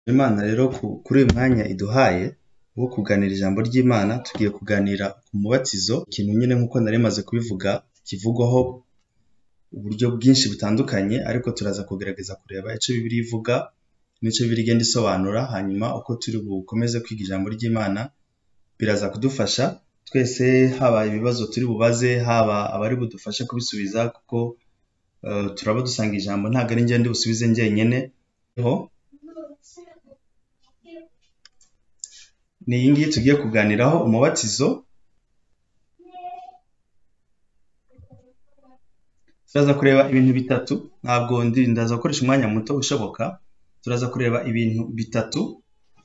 Imana rero kuri uyu mwanya iduhaye wo kuganira ijambo ry'Imana, tugiye kuganira ku mubatizo, ikintu nyine nk'uko nari maze kubivuga kivugwaho uburyo bwinshi butandukanye ariko turaza kugerageza kureba icyo Bibiliya ivuga n'icyo Bibiliya igenda isobanura, hanyuma uko turi bukomeze kwiga ijambo ry'Imana biraza kudufasha twese, haba ibibazo turi bubaze, haba abari budufashe kubisubiza kuko turaba dusanga ijambo ntabwo ari njye ndi busubize njyenyine, ni iyi ngiyi tugiye kuganiraho umubatizo, turaza kureba ibintu bitatu, ntabwo ndaza gukoresha umwanya muto ushoboka, turaza kureba ibintu bitatu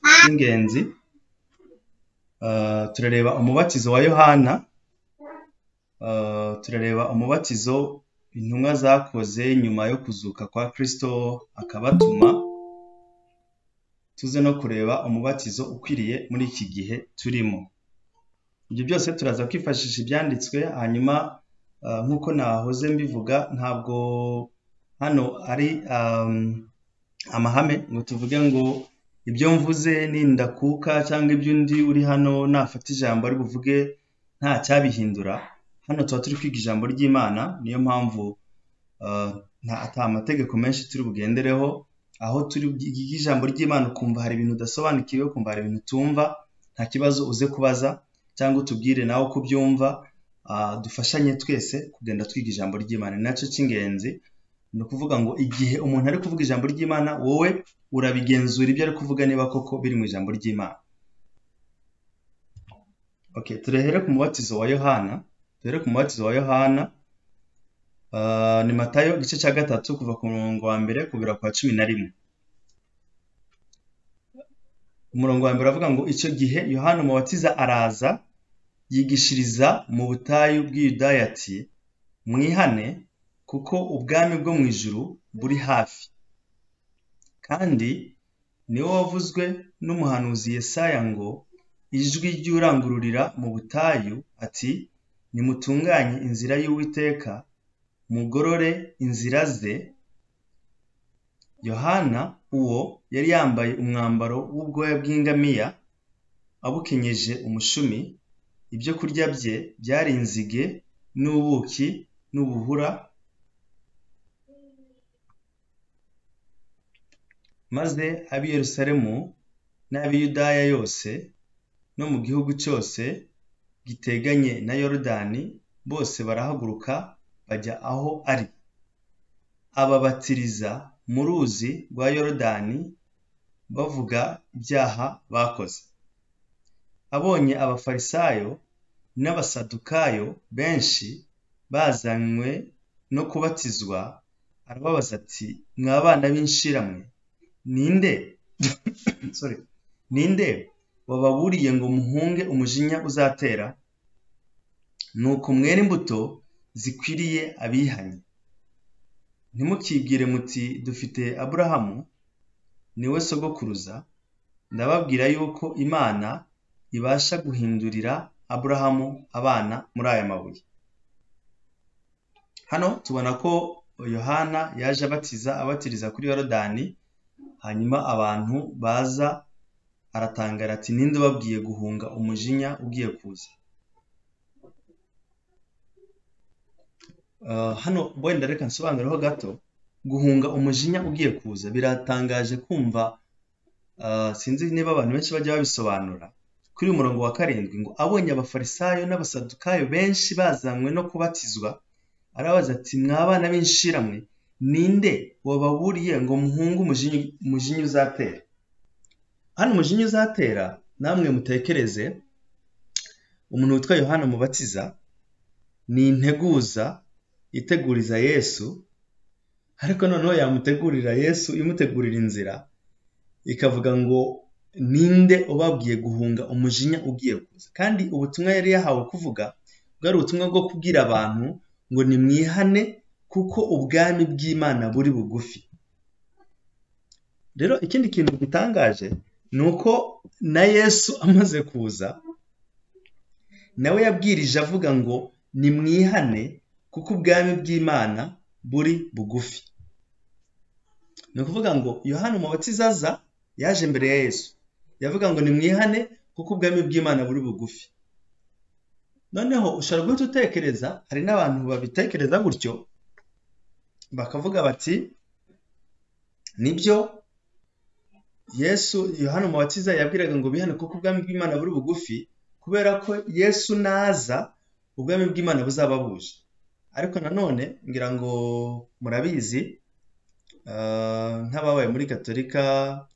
by'ingenzi, turareba umubatizo wa Yohana, turareba umubatizo intumwa zakoze nyuma yo kuzuka kwa Kristo akabatuma, tuze no kureba umubatizo ukwiriye muri iki gihe turimo. Ibyo byose turaza kwifashisha ibyanditswe, hanyuma nk'uko nahoze mbivuga ntabwo hano ari amahame ngo tuvuge ngo ibyo mvuze nindakuka cyangwa ibyo undi uri hano nafata ijambo ari buvuge nta cyabihindura, hano tuba turi kwiga ijambo ry'Imana, niyo mpamvu ata mategeko menshi turi bugendereho, aho turi bwige ijambo ry'Imana ukumva hari ibintu udasobanukiwe, ukumva hari ibintu utumva, nta kibazo uze kubaza cyangwa utubwire nawe uko ubyumva, dufashanye twese kugenda twiga ijambo ry'Imana, ni nacyo cy'ingenzi, ni ukuvuga ngo igihe umuntu ari kuvuga ijambo ry'Imana wowe urabigenzura ibyo ari kuvuga niba koko biri mu ijambo ry'Imana. Okay, turahere ku mubatizo wa Yohana, duhere ku mubatizo wa Yohana, ni Matayo igice cya gatatu kuva ku murongo wa mbere kugera kwa cumi na rimwe. Umurongo wa mbere uravuga ngo icyo gihe Yohana umubatiza araza yigishiriza mu butayu bw'Iyudaya ati mwihane kuko ubwami bwo mu ijuru buri hafi kandi niwo wavuzwe n'umuhanuzi Yesaya ngo ijwi ry'urangururira mu butayu ati nimutunganye inzira y'Uwiteka mugorore inzira ze Yohana uwo yari yambaye umwambaro w'ubwoya bw'ingamiya abukenyeje umushumi ibyo kurya bye byari inzige n'ubuki n'ubuhura maze ab'i Yerusalemu n'ab'i Yudaya yose no mu gihugu cyose giteganye na Yorodani bose barahaguruka bajya aho ari ababatiriza mu ruzi rwa Yorodani bavuga ibyaha bakoze abonye abafarisayo n'abasadukayo benshi bazanywe no kubatizwa arababaza ati mwa bana b'inshiramwe ninde sorry ninde wababuriye ngo muhunge umujinya uzatera nuko mwera imbuto zikwiriye abihanye ntimukibwire muti dufite aburahamu niwe sogokuruza ndababwira yuko imana ibasha guhindurira aburahamu abana muri aya mabuye hano tubona ko yohana yaje abatiza abatiriza kuri yorodani hanyuma abantu baza aratangara ati ninde ubabwiye guhunga umujinya ugiye kuza hano wenda reka nsobanureho gato guhunga umujinya ugiye kuza biratangaje kumva sinzi niba abantu benshi bajya babisobanura kuri uyu murongo wa karindwi ngo abonye abafarisayo n'abasadukayo benshi bazanywe no kubatizwa arabaza ati mwabana b'inshiramwe ninde wababuriye ngo muhunge umujinya uzatera hano umujinya uzatera namwe mutekereze umuntu witwa yohana umubatiza ni integuza iteguriza yesu ariko noneho yamutegurira yesu imutegurira inzira ikavuga ngo ninde ubabwiye guhunga umujinya ugiye kuza kandi ubutumwa yari yahawe kuvuga bwari ubutumwa bwo kubwira abantu ngo nimwihane kuko ubwami bw'imana buri bugufi rero ikindi kintu gitangaje ni uko na yesu amaze kuza nawe yabwirije avuga ngo nimwihane kuko ubwami bw'imana buri bugufi ni ukuvuga ngo yohana umubatiza aza yaje imbere ya yesu yavuga ngo nimwihane kuko ubwami bw'imana buri bugufi noneho ushobora guhita utekereza hari n'abantu babitekereza gutyo bakavuga bati nibyo yesu yohana umubatiza yabwiraga ngo bihane kuko ubwami bw'imana buri bugufi kubera ko yesu naza ubwami bw'imana buzaba buje ariko nanone ngira ngo murabizi nk'ababaye muri gatolika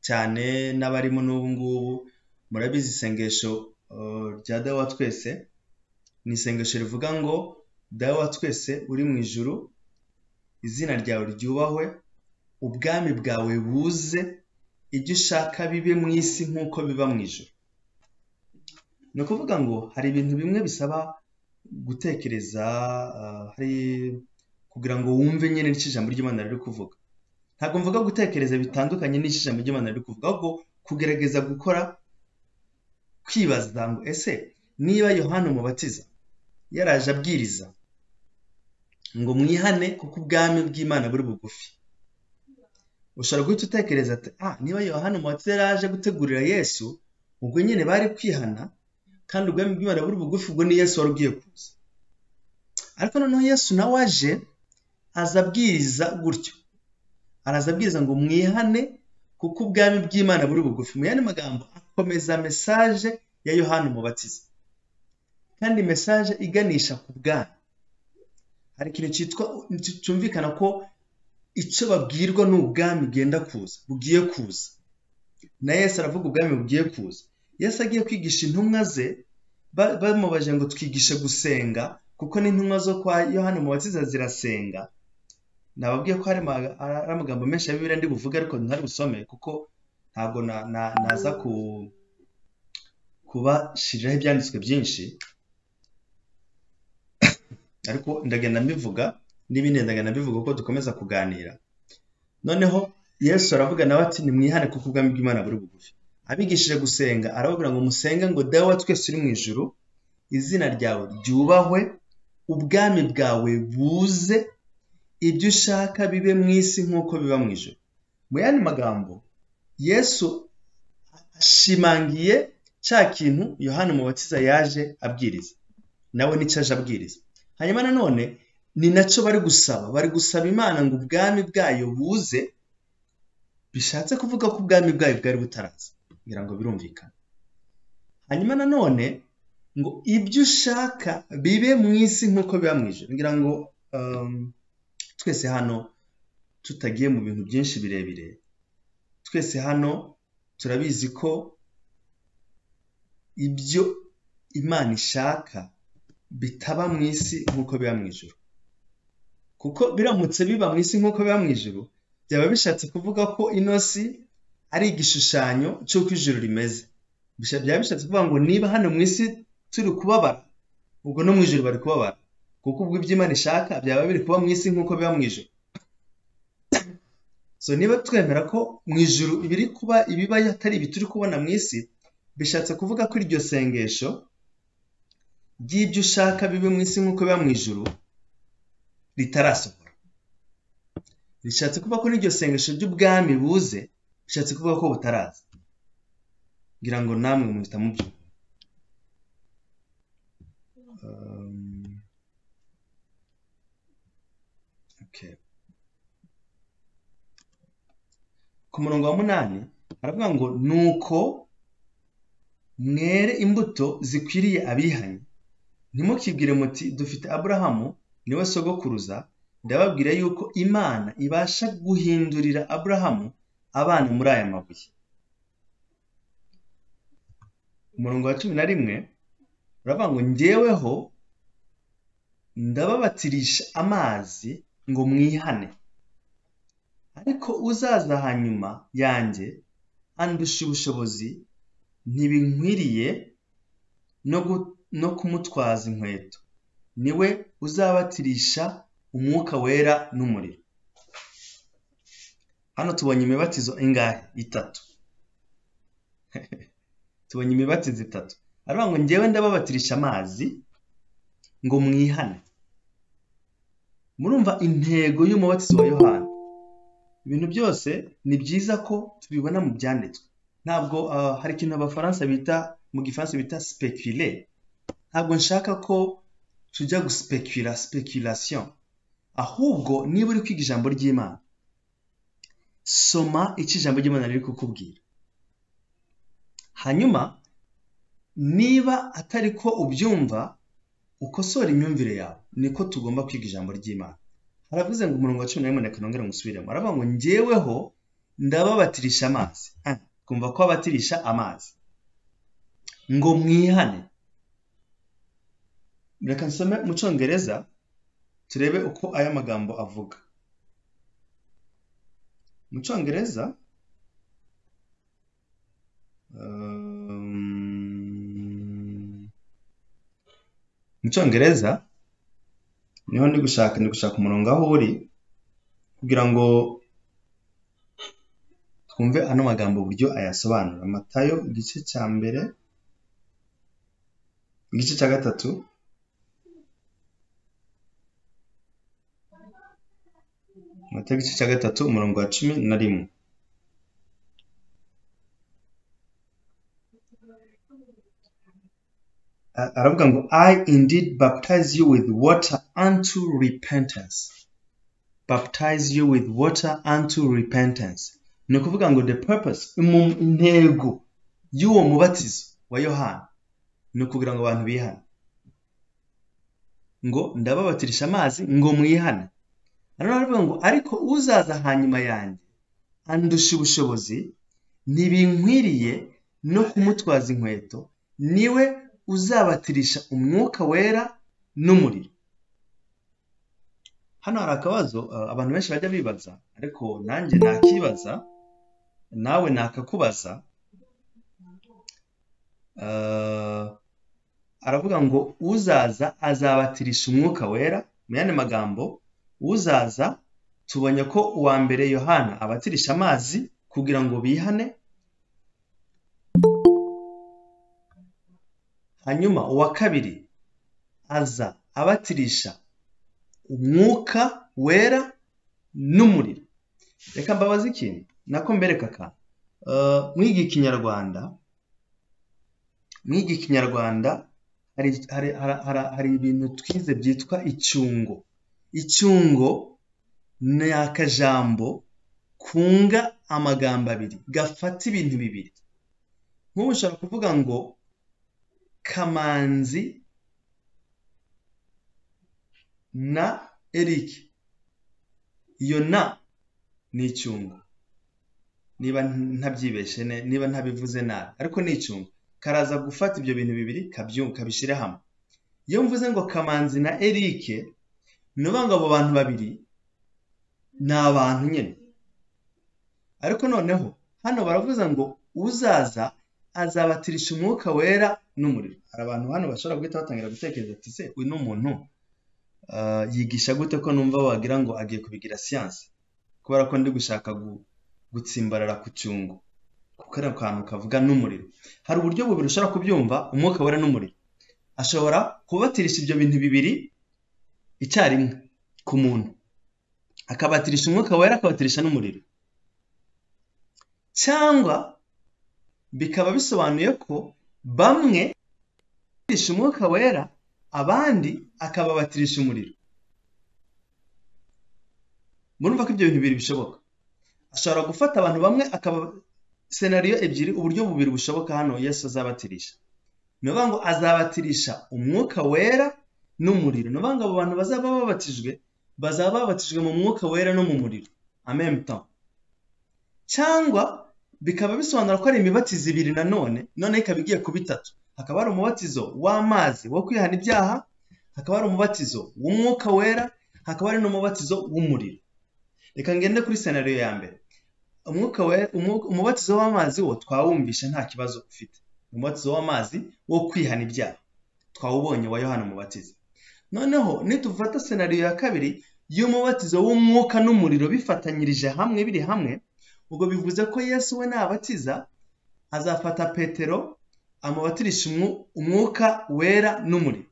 cyane n'abarimo n'ubu ngubu murabizi isengesho rya dawa twese ni isengesho rivuga ngo dawa twese uri mu ijuru izina ryawe ryubahwe ubwami bwawe buze ibyo ushaka bibe mu isi nk'uko biba mu ijoro ni ukuvuga ngo hari ibintu bimwe bisaba gutekereza hari kugira ngo wumve nyine icyo ijambo ry'imana riri kuvuga ntabwo mvuga gutekereza bitandukanye n'icyo ijambo ry'imana riri kuvuga ahubwo kugerageza gukora kwibaza ngo ese niba yohana umubatiza yaraje abwiriza ngo mwihane kuko ubwami bw'imana buri bugufi ushobora guhita utekereza ati ah niba yohana umubatiza yari aje gutegurira yesu ubwo nyine bari kwihana kandi ubwami bw'imana buri bugufi ubwo ni yesu wari ugiye kuza ariko noneho yesu nawe aje aza abwiriza gutyo araza abwiriza ngo mwihane kuko ubwami bw'imana buri bugufi mu yandi magambo akomeza mesaje ya yohana umubatiza kandi mesaje iganisha ku bwami hari ikintu cyitwa cyumvikana ko icyo babwirwa ni ubwami bwenda kuza bugiye kuza na Yesu aravuga ubwami bugiye kuza Yesu agiye kwigisha intumwa ze bamubaje ngo twigishe gusenga kuko n'intumwa zo kwa yohana umubatiza zirasenga nababwiye ko hari amagambo menshi ya bibiri ndi buvuge ariko ntari busome kuko ntabwo naza kubashiriraho ibyanditswe byinshi ariko ndagenda mbivuga n'ibindi ndagenda mbivuga kuko dukomeza kuganira noneho yesu aravuga nawe ati nimwihane kuko ubwami bw'imana buri bugufi abigishije gusenga arababwira ngo musenge ngo dawe twese uri mu ijuru izina ryawe ryubahwe ubwami bwawe buze ibyo ushaka bibe mu isi nk'uko biba mu ijoro mu yandi magambo yesu ashimangiye cya kintu yohana umubatiza yaje abwiriza nawe nicyo aje abwiriza hanyuma nanone ni nacyo bari gusaba bari gusaba imana ngo ubwami bwayo buze bishatse kuvuga ko ubwami bwayo bwari butaraza kugira ngo birumvikane hanyuma nanone ngo ibyo ushaka bibe mu isi nk'uko biba mu ijoro ngira ngo twese hano tutagiye mu bintu byinshi birebire twese hano turabizi ko ibyo imana ishaka bitaba mu isi nk'uko biba mu ijoro kuko biramutse biba mu isi nk'uko biba mu ijoro byaba bishatse kuvuga ko ino si ari igishushanyo cy'uko ijoro rimeze byaba bishatse kuvuga ngo niba hano mu isi turi kubabara ubwo no mu ijoro bari kubabara kuko ubwo ibyo imana ishaka byaba biri kuba mu isi nk'uko biba mu ijoro so niba twemera ko mu ijoro ibiri kuba ibiba atari ibi turi kubona mu isi bishatse kuvuga ko iryo sengesho ry'ibyo ushaka bibe mu isi nk'uko biba mu ijoro ritarasohora rishatse kuvuga ko n'iryo sengesho ry'ubwami buze bishatse kuvuga ko butaraza ngira ngo namwe muhita mubyo ku murongo wa munani haravuga ngo nuko mwere imbuto zikwiriye abihanye ntimukibwire muti dufite aburahamu niwe sogokuruza ndababwira yuko imana ibasha guhindurira aburahamu abana muri aya mabuye umurongo wa cumi na rimwe uravuga ngo ngeweho ndababatirisha amazi ngo mwihane ariko uzaza hanyuma yanjye andusha ubushobozi ntibinkwiriye no kumutwaza inkweto niwe uzabatirisha umwuka wera n'umuriro hano tubonye imibatizo ingahe itatu tubonye imibatizo itatu aravuga ngo ngewe ndababatirisha amazi ngo mwihane murumva intego y'umubatizo wa yohana ibintu byose ni byiza ko tubibona mu byanditswe ntabwo ah, hari ikintu abafaransa bita mu gifaransa bita specule ntabwo nshaka ko tujya gusipekira speculation ahubwo niba uri kwiga ijambo ry'imana soma icyo ijambo ry'imana riri kukubwira hanyuma niba atari ko ubyumva ukosora imyumvire yawe niko tugomba kwiga ijambo ry'imana haravuze ngo umurongo wa cumi na rimwe reka nongere ngusubiremo aravuga ngo njyeweho ndababatirisha amazi Ah, kumva ko abatirisha amazi ngo mwihane reka nsome mu cyongereza turebe uko aya magambo avuga mu cyongereza um, mu cyongereza niho ndi gushaka ndi gushaka umurongo aho uri kugira ngo twumve ano magambo uburyo ayasobanura matayo igice cya mbere igice cya gatatu matayo igice cya gatatu umurongo wa cumi na rimwe A- aravuga ngo i indeed baptize you with water unto repentance baptize you with water unto repentance ni ukuvuga ngo the purpose imu- intego y'uwo mubatizo wa yohana ni ukugira ngo abantu bihane ngo ndababatirisha amazi ngo mwihane nanone aravuga ngo ariko uzaza hanyuma yanjye andusha ubushobozi ntibinkwiriye no kumutwaza inkweto niwe uzabatirisha umwuka wera n'umuriro hano hari akabazo eh, abantu benshi bajya bibaza ariko nanjye nakibaza nawe nakakubaza Eh, aravuga ngo uzaza azabatirisha umwuka wera mu yandi magambo uzaza tubonye ko uwa mbere yohana abatirisha amazi kugira ngo bihane hanyuma uwa kabiri aza abatirisha umwuka wera n'umuriro reka mbabaze ikintu nako mbereka akantu Eh, mwiga ikinyarwanda mwiga ikinyarwanda hari, hari, hari, hari, hari ibintu twize byitwa icyungo icyungo ni akajambo kunga amagambo abiri gafata ibintu bibiri nk'ubu ushobora kuvuga ngo kamanzi na eric iyo na ni icyungo niba ntabyibeshe ne- niba ntabivuze nabi ariko ni icyungo karaza gufata ibyo bintu bibiri kabyu- kabishyira hamwe iyo mvuze ngo kamanzi na eric ni ukuvuga ngo abo bantu babiri ni abantu nyine ariko noneho hano baravuze ngo uzaza azabatirisha umwuka wera n'umuriro hari abantu hano bashobora guhita batangira gutekereza ati se uyu ni umuntu ah, yigisha gute ko numva wagira ngo agiye kubigira siyansi kubera ko ndi gushaka gu- gutsimbarara ku cyungo ku kariya kantu kavuga n'umuriro hari uburyo bubiri ushobora kubyumva umwuka wera n'umuriro ashobora kubatirisha ibyo bintu bibiri icyarimwe ku muntu akabatirisha umwuka wera akabatirisha n'umuriro cyangwa bikaba bisobanuye ko bamwe batirisha umwuka wera abandi akababatirisha umuriro murumva ko ibyo bintu bibiri bishoboka ashobora gufata abantu bamwe akaba senariyo ebyiri uburyo bubiri bushoboka hano yesu azabatirisha ni ukuvuga ngo azabatirisha umwuka wera n'umuriro ni ukuvuga ngo abo bantu bazaba babatijwe bazaba babatijwe mu mwuka wera no mu muriro amen temps cyangwa bikaba bisobanura ko ari imibatizo ibiri nanone noneho ikaba igiye kuba itatu hakaba hari umubatizo w'amazi wo kwihana ibyaha hakaba hari umubatizo w'umwuka wera hakaba hari n'umubatizo w'umuriro reka ngende kuri senariyo ya mbere umwuka wera umwuka- umubatizo w'amazi wo twawumvishe nta kibazo ufite umubatizo w'amazi wo kwihana ibyaha twawubonye wa yohana umubatiza noneho nitufata senariyo ya kabiri y'umubatizo w'umwuka n'umuriro bifatanyirije hamwe biri hamwe ubwo bivuze ko yesu we nabatiza azafata petero amubatirisha umwu- umwuka wera n'umuriro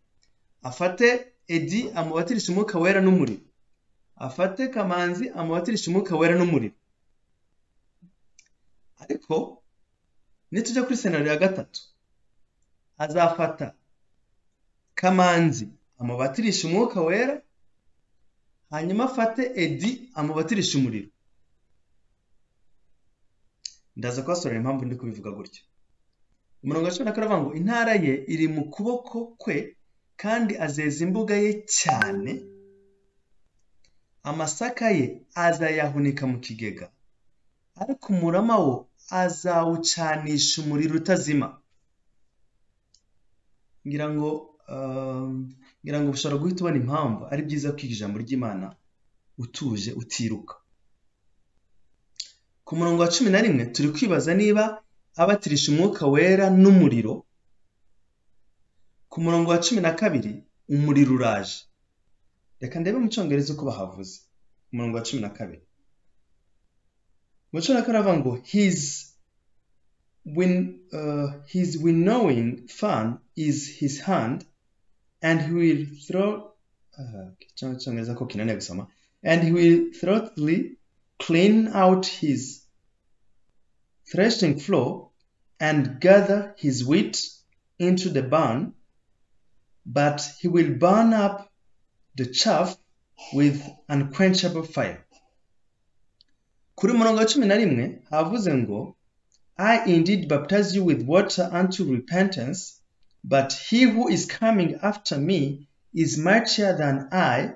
afate edi amubatirisha umwuka wera n'umuriro afate kamanzi amubatirisha umwuka wera n'umuriro ariko nitujya kuri senero ya gatatu azafata kamanzi amubatirishe umwuka wera hanyuma afate edi amubatirishe umuriro ndaza kubasobanurira impamvu ndi kubivuga gutyo umurongo wa cumi na kane uravuga ngo intara ye iri mu kuboko kwe kandi azeza imbuga ye cyane amasaka ye azayahunika mu kigega ariko umurama wo azawucanisha umuriro utazima ngira ngo ngira ngo ushobora guhita ubona impamvu ari byiza kwiga ijambo ry'imana utuje utiruka ku murongo wa cumi na rimwe turi kwibaza niba abatirisha umwuka wera n'umuriro ku murongo wa cumi na kabiri umuriro uraje reka ndebe mu cyongereza uko bahavuze umurongo wa cumi na kabiri mu cumi na kabiri aravuga ngo hizi when uh, his winnowing fan is his hand, and he will throw uh, cyongereza ko kinaniye gusoma and he will thoroughly clean out his threshing floor and gather his wheat into the barn, but he will burn up the chaff with unquenchable fire. kuri murongo wa cumi na rimwe havuze ngo I indeed baptize you with water unto repentance, but he who is coming after me is mightier than I,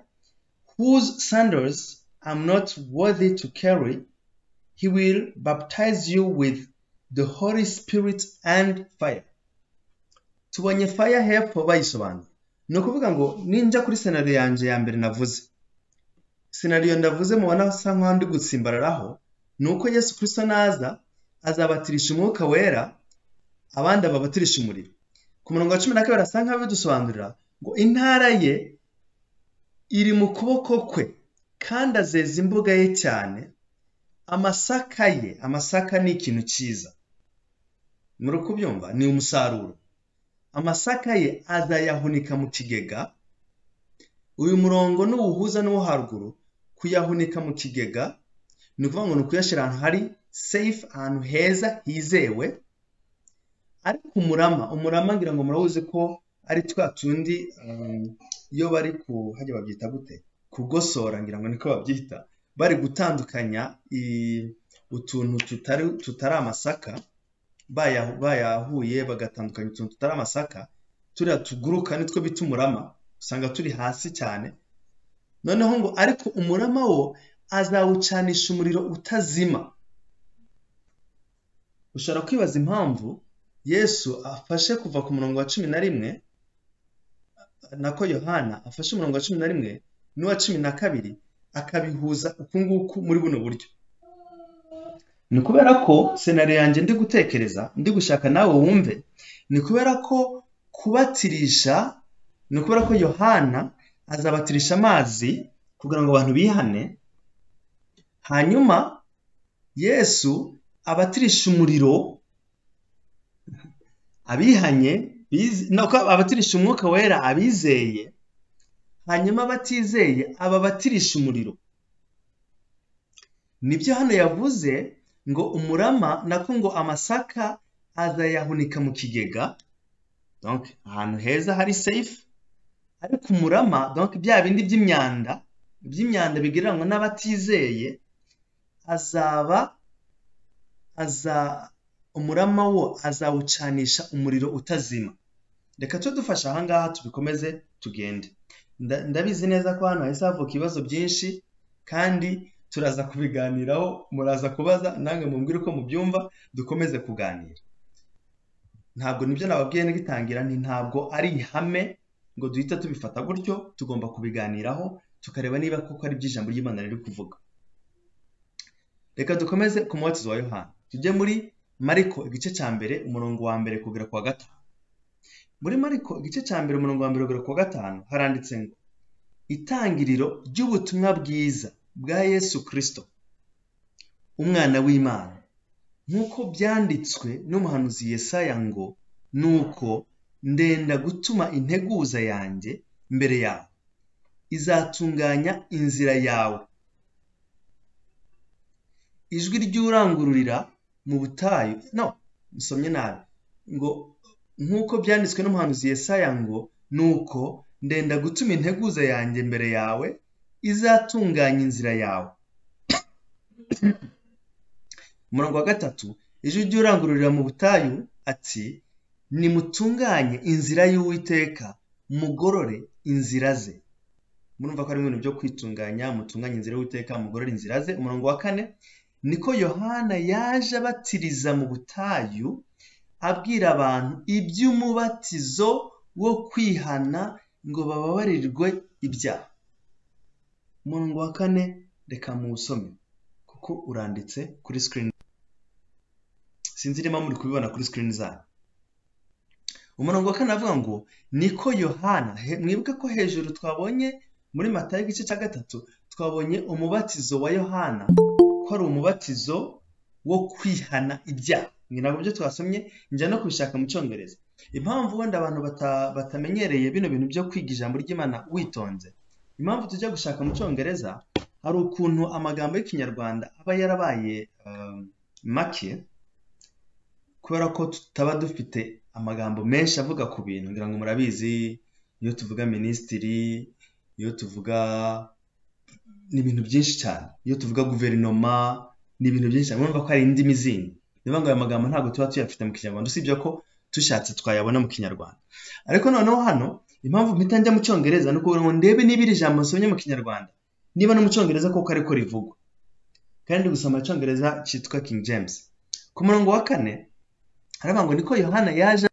whose sandals I'm not worthy to carry. He will baptize you with the Holy Spirit and fire. tubonye fire hepfo bayisobanura ni ukuvuga ngo ninjya kuri senariyo yanjye ya mbere navuze senariyo ndavuze mubona asa nk'aho ndi gutsimbararaho ni uko yesu kirisito naza azabatirisha umwuka wera abandi ababatirisha umuriro ku murongo wa cumi na kabiri asa nkaho bidusobanurira ngo intara ye iri mu kuboko kwe kandi azeza imbuga ye cyane amasaka ye amasaka ni ikintu cyiza muri kubyumva ni umusaruro amasaka ye azayahunika mu kigega uyu murongo n'uwuhuza n'uwo haruguru kuyahunika mu kigega ni ukuvuga ngo ni ukuyashyira ahantu hari safe ahantu heza hizewe ariko umurama umurama ngira ngo murawuzi ko ari twa tundi iyo bari ku hajya babyita gute kugosora ngira ngo niko babyita bari gutandukanya utuntu tutari amasaka bayahuye bagatandukanya utuntu tutari amasaka turiya tuguruka nitwo bita umurama usanga turi hasi cyane noneho ngo ariko umurama wo azawucanisha umuriro utazima ushobora kwibaza impamvu yesu afashe kuva ku murongo wa cumi na rimwe nako yohana afashe umurongo wa cumi na rimwe n'uwa cumi na kabiri akabihuza uku nguku muri buno buryo ni kubera ko senari yanjye ndi gutekereza ndi gushaka nawe wumve ni kubera ko kubatirisha ni ukubera ko yohana azabatirisha amazi kugira ngo abantu bihane hanyuma yesu abatirisha umuriro abihanye abatirisha umwuka wera abizeye hanyuma abatizeye ababatirisha umuriro nibyo hano yavuze ngo umurama nako ngo amasaka azayahunika mu kigega ahantu heza hari safe ariko umurama bya bindi by'imyanda by'imyanda bigereranywa n'abatizeye azaba aza umurama wo azawucanisha umuriro utazima reka tujye dufasha ahangaha tubikomeze tugende ndabizi neza ko hano hahise havuka ibibazo byinshi kandi turaza kubiganiraho muraza kubaza nange mumbwire uko mubyumva dukomeze kuganira ntabwo nibyo nababwiye n'igitangira ni ntabwo ari ihame ngo duhita tubifata gutyo tugomba kubiganiraho tukareba niba koko ari iby'ijambo ry'imana riri kuvuga reka dukomeze ku mubatizo wa yohani tujye muri mariko igice cya mbere umurongo wa mbere kugera ku wa gatanu muri mariko igice cya mbere umurongo wa mbere kugera ku wa gatanu haranditse ngo itangiriro ry'ubutumwa bwiza bwa yesu kirisito umwana w'imana nk'uko byanditswe n'umuhanuzi Yesaya ngo nuko ndenda gutuma integuza yanjye mbere yawe izatunganya inzira yawe ijwi ry'urangururira mu butayu no musomye nabi ngo nk'uko byanditswe n'umuhanuzi Yesaya ngo nuko ndenda gutuma integuza yanjye mbere yawe izatunganya inzira yawe umurongo wa gatatu ijwi ry'urangururira mu butayu ati nimutunganye inzira y'uwiteka mugorore inzira ze murumva ko ari ibintu byo kwitunganya mutunganye inzira y'uwiteka mugorore inzira ze umurongo wa kane niko yohana yaje abatiriza mu butayu abwira abantu iby'umubatizo wo kwihana ngo bababarirwe ibyaha umurongo wa kane reka muwusome kuko uranditse kuri sikirini sinzi niba muri kubibona kuri sikirini zanyu umurongo wa kane avuga ngo niko yohana mwibuke ko hejuru twabonye muri mata y'igice cya gatatu twabonye umubatizo wa yohana ko ari umubatizo wo kwihana ibyaha ni nabwo byo twasomye njya no kubishaka mu cyongereza impamvu wenda abantu bata- batamenyereye bino bintu byo kwiga ijambo ry'imana witonze impamvu tujya gushaka mu cyongereza hari ukuntu amagambo y'ikinyarwanda aba yarabaye um, make kubera ko tutaba dufite amagambo menshi avuga ku bintu ngira ngo murabizi iyo tuvuga minisitiri iyo tuvuga ni ibintu byinshi cyane iyo tuvuga guverinoma ni ibintu byinshi cyane urumva ko hari indimi zindi niyo ngo aya magambo ntabwo tuba tuyafite mu kinyarwanda usibye ko tushatse twayabona mu kinyarwanda ariko noneho hano impamvu mpita njya mu cyongereza ni ukugira ngo ndebe niba iri jambo nsomye mu kinyarwanda niba no mu cyongereza koko ariko rivugwa kandi gusoma icyongereza cyitwa king james ku murongo wa kane haravuga ngo niko yohana yaje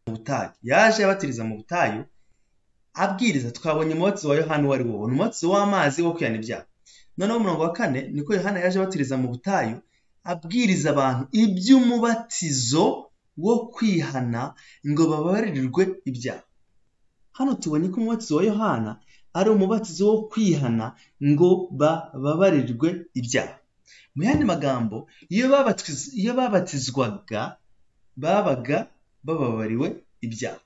mu butayu yaje abatiriza mu butayu abwiriza twabonye umubatizo wa yohana uwo ari wo ni umubatizo w'amazi wo kwihana ibyaha noneho umurongo wa kane niko yohana yaje abatiriza mu butayu abwiriza abantu iby'umubatizo wo kwihana ngo bababarirwe ibyaha hano tubonye ko umubatizo wa yohana ari umubatizo wo kwihana ngo bababarirwe ibyaha mu yandi magambo iyo babatiz- iyo babatizwaga babaga bababariwe ibyaha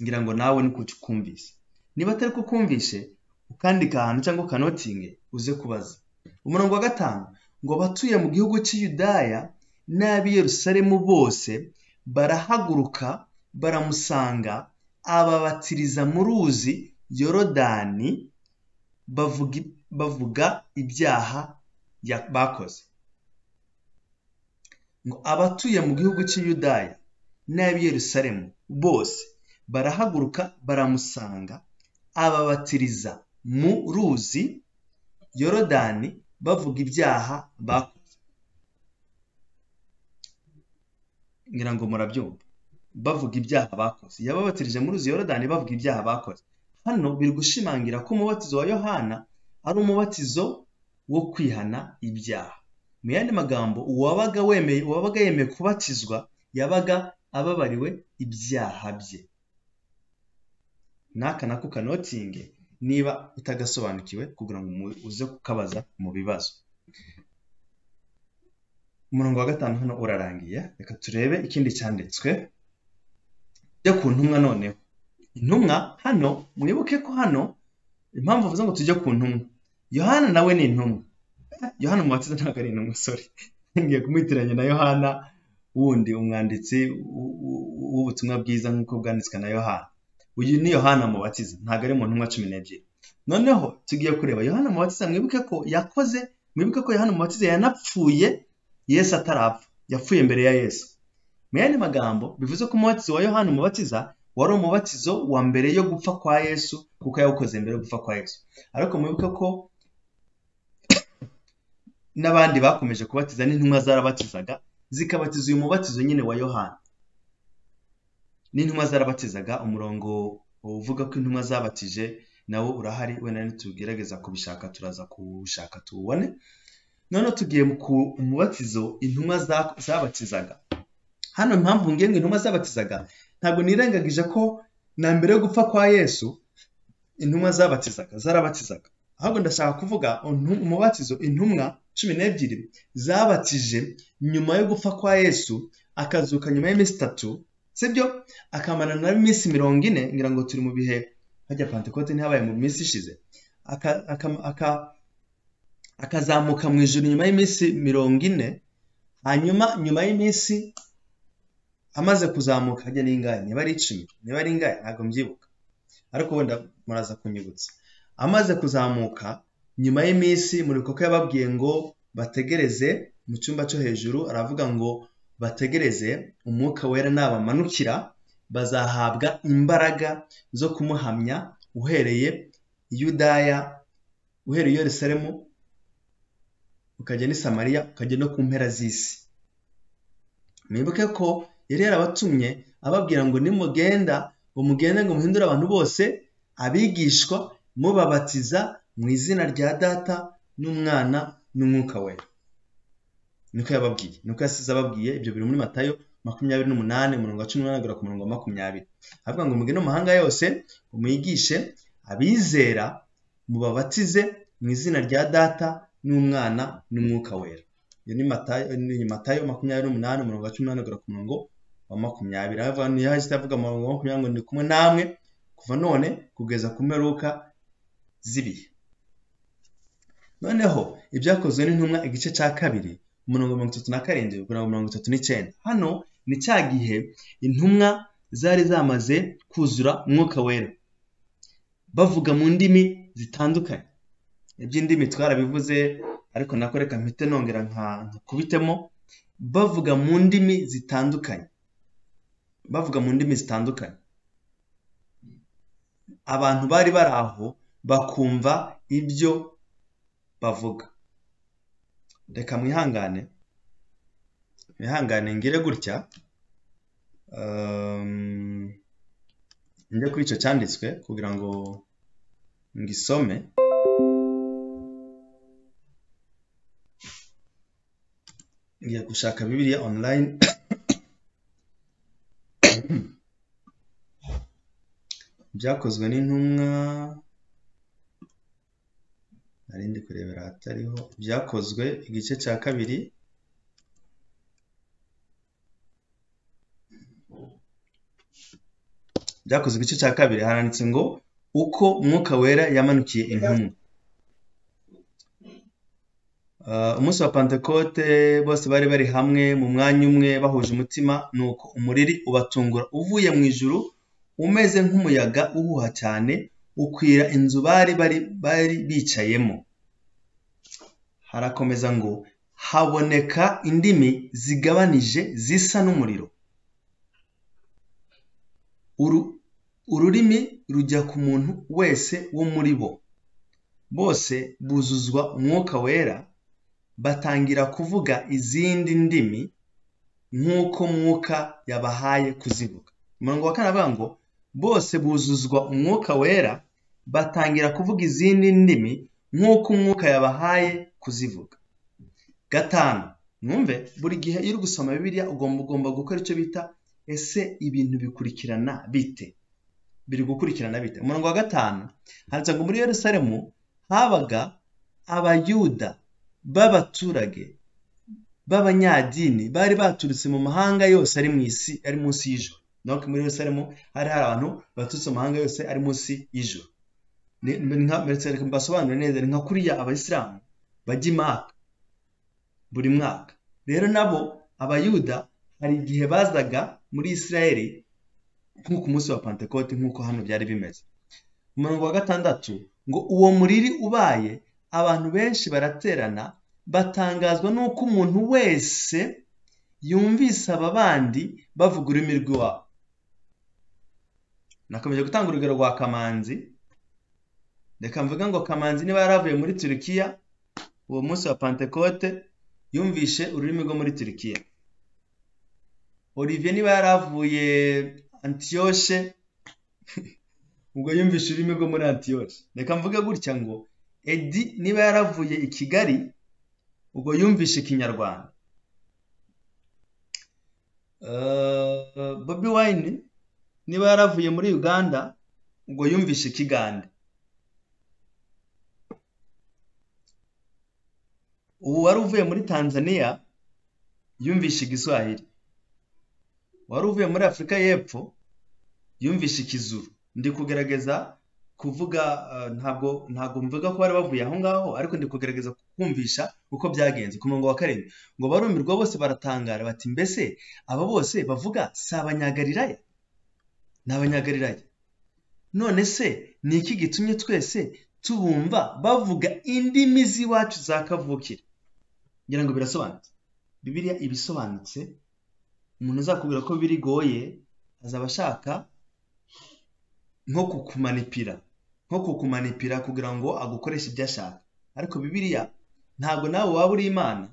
ngira ngo nawe ni kumvise niba atari ko kumvishe ukandika ahantu cyangwa ukanotinge uze kubaza umurongo wa gatanu ngo abatuye mu gihugu cy'i Yudaya n'ab'i Yerusalemu bose barahaguruka baramusanga ababatiriza mu ruzi yorodani bavuga, bavuga ibyaha ya- bakoze ngo abatuye mu gihugu cy'i Yudaya n'ab'i Yerusalemu bose barahaguruka baramusanga ababatiriza mu ruzi Yorodani bavuga ibyaha bakoze ngira ngo murabyumva bavuga ibyaha bakoze yababatirije mu ruzi Yorodani bavuga ibyaha bakoze hano biri gushimangira ko umubatizo wa Yohana ari umubatizo wo kwihana ibyaha mu yandi magambo uwabaga wemeye uwabaga yemeye kubatizwa yabaga ababariwe ibyaha bye n'aka nako kanotinge niba utagasobanukiwe kugira ngo mu- uze kukabaza mu bibazo umurongo wa gatanu hano urarangiye reka turebe ikindi cyanditswe tujye ku ntumwa noneho intumwa hano mwibuke ko hano impamvu bavuze ngo tujye ku ntumwa yohana nawe ni intumwa Eh, yohana umubatiza ntabwo ari intumwa sorry ngiye kumuhitiranya na yohana wundi umwanditsi w- w- w'ubutumwa bwiza nk'uko bwanditswe na yohana uyu ni yohana umubatiza ntabwo ari mu ntumwa cumi n'ebyiri noneho tugiye kureba yohana umubatiza mwibuke ko yakoze mwibuke ko yohana umubatiza yanapfuye yesu atarapfa yapfuye mbere ya yesu mu yandi magambo bivuze ko umubatizo wa yohana umubatiza wari umubatizo wa mbere yo gupfa kwa yesu kuko yawukoze mbere yo gupfa kwa yesu ariko mwibuke ko n'abandi bakomeje kubatiza n'intumwa zarabatizaga zikabatiza uyu mubatizo nyine wa yohana n'intumwa zarabatizaga umurongo uvuga ko intumwa zabatije nawo urahari wenda nitugerageza kubishaka turaza kuwushaka tuwubone noneho tugiye mu ku umubatizo intumwa za- zabatizaga hano impamvu ngiye ngo intumwa zabatizaga ntabwo nirengagije ko na mbere yo gupfa kwa yesu intumwa zabatizaga zarabatizaga ahubwo ndashaka kuvuga intu- umubatizo intumwa cumi n'ebyiri zabatije nyuma yo gupfa kwa yesu akazuka nyuma y'iminsi itatu sibyo akamara na iminsi mirongo ine ngira ngo turi mu bihe hajya pantekote ntihabaye mu minsi ishize Aka- aka- aka- akazamuka mu ijoro nyuma y'iminsi mirongo ine hanyuma nyuma y'iminsi amaze kuzamuka ajya n'ingahe niba ari icumi niba ari ingahe ntabwo mbyibuka ariko wenda muraza kunyibutsa amaze kuzamuka nyuma y'iminsi murikoka yababwiye ngo bategereze mu cyumba cyo hejuru aravuga ngo bategereze umwuka wera nabamanukira bazahabwa imbaraga zo kumuhamya uhereye yudaya uhereye i yerusalemu ukajya n'i samariya ukajya no ku mpera z'isi mwibuke ko yari yarabatumye ababwira ngo nimugenda umugende ngo muhindure abantu bose abigishwa mubabatiza mu izina rya data n'umwana n'umwuka wera niko yababwiye niko yasize ababwiye ibyo biri muri matayo makumyabiri n'umunani umurongo wa cumi n'umunani ku murongo wa makumyabiri avuga ngo mugende mu mahanga yose umuyigishe abizera mubabatize mu izina rya data n'umwana n'umwuka wera iyo ni matayo makumyabiri n'umunani umurongo wa cumi n'umunani kugera ku murongo wa makumyabiri yahise avuga umurongo wa makumyabiri ngo ni kumwe namwe kuva none kugeza ku mperuka z'ibihe noneho ibyakozwe n'intumwa igice cya kabiri umurongo mirongo itatu na karindwi kugera mirongo itatu n'icyenda hano ni cya gihe intumwa zari zamaze kuzura umwuka wera bavuga mu ndimi zitandukanye iby'indimi twarabivuze ariko nako reka mpite nongera nka kubitemo bavuga mu ndimi zitandukanye bavuga mu ndimi zitandukanye abantu bari bari aho bakumva ibyo bavuga reka mwihangane mwihangane ngire gutya njye kuri icyo cyanditswe kugira ngo ngisome ngiye gushaka bibiliya online byakozwe n'intumwa nari ndi kurebera ahatariho byakozwe igice cya kabiri byakozwe igice cya kabiri haranditse ngo uko umwuka wera yamanukiye intumwa umunsi wa pantekote bose bari bari hamwe mu mwanya umwe bahuje umutima ni uko umuriri ubatungura uvuye mu ijuru umeze nk'umuyaga uhuha cyane ukwira inzu bari bari bicayemo harakomeza ngo haboneka indimi zigabanije zisa n'umuriro ururimi rujya ku muntu wese wo muri bo bose buzuzwa umwuka wera batangira kuvuga izindi ndimi nk'uko mwuka yabahaye kuzivuga umurongo wa kane avuga ngo bose buzuzwa umwuka wera batangira kuvuga izindi ndimi nk'uko umwuka yabahaye kuzivuga gatanu mwumve buri gihe iyo uri gusoma bibiliya ugomba ugomba gukora icyo bita ese ibintu bikurikirana bite biri gukurikirana bite umurongo wa gatanu handitse ngo muri Yerusalemu habaga abayuda b'abaturage b'abanyadini bari baturutse mu mahanga yose ari mu isi ari munsi y'ijuru donc muri Yerusalemu hari hari abantu baturutse mu mahanga yose ari munsi y'ijuru mbasobanurire neza ni nka kuriya abayisilamu bajya imaka buri mwaka rero nabo abayuda hari igihe bazaga muri Isiraheli nk'uko umunsi wa pantekote nk'uko hano byari bimeze umurongo wa gatandatu ngo uwo muriri ubaye abantu benshi baraterana batangazwa n'uko umuntu wese yumvise aba bandi bavuga ururimi rw'iwabo nakomeje gutanga urugero rwa kamanzi reka mvuga ngo kamanzi niba yaravuye muri turukiya uwo munsi wa pantekote yumvishe ururimi rwo muri turukiya olivier niba yaravuye antiyoshe ubwo yumvishe ururimi rwo muri antiyoshe reka mvuge gutya ngo edi niba yaravuye i kigali ubwo yumvishe ikinyarwanda bobi wayini niba yaravuye muri uganda ubwo yumvishe ikigande ubu wari uvuye muri tanzania yumvishe igiswahili wari uvuye muri afurika y'epfo yumvishe ikizuru ndi kugerageza kuvuga eh, ntabwo ntabwo mvuga ko bari bavuye aho ngaho ariko ndi kugerageza kumvisha uko byagenze ku murongo wa karindwi ngo barumirwa bose baratangara bati mbese aba bose bavuga si abanyagalilaya ni abanyagalilaya none se ni iki gitumye twese tubumva bavuga indimi z'iwacu za kavukire ngira ngo birasobanutse bibiliya ibisobanutse umuntu uzakubwira ko birigoye azaba ashaka nko kukumanipira nko kukumanipira kugira ngo agukoreshe ibyo ashaka ariko bibiliya ntabwo nawe waba uri imana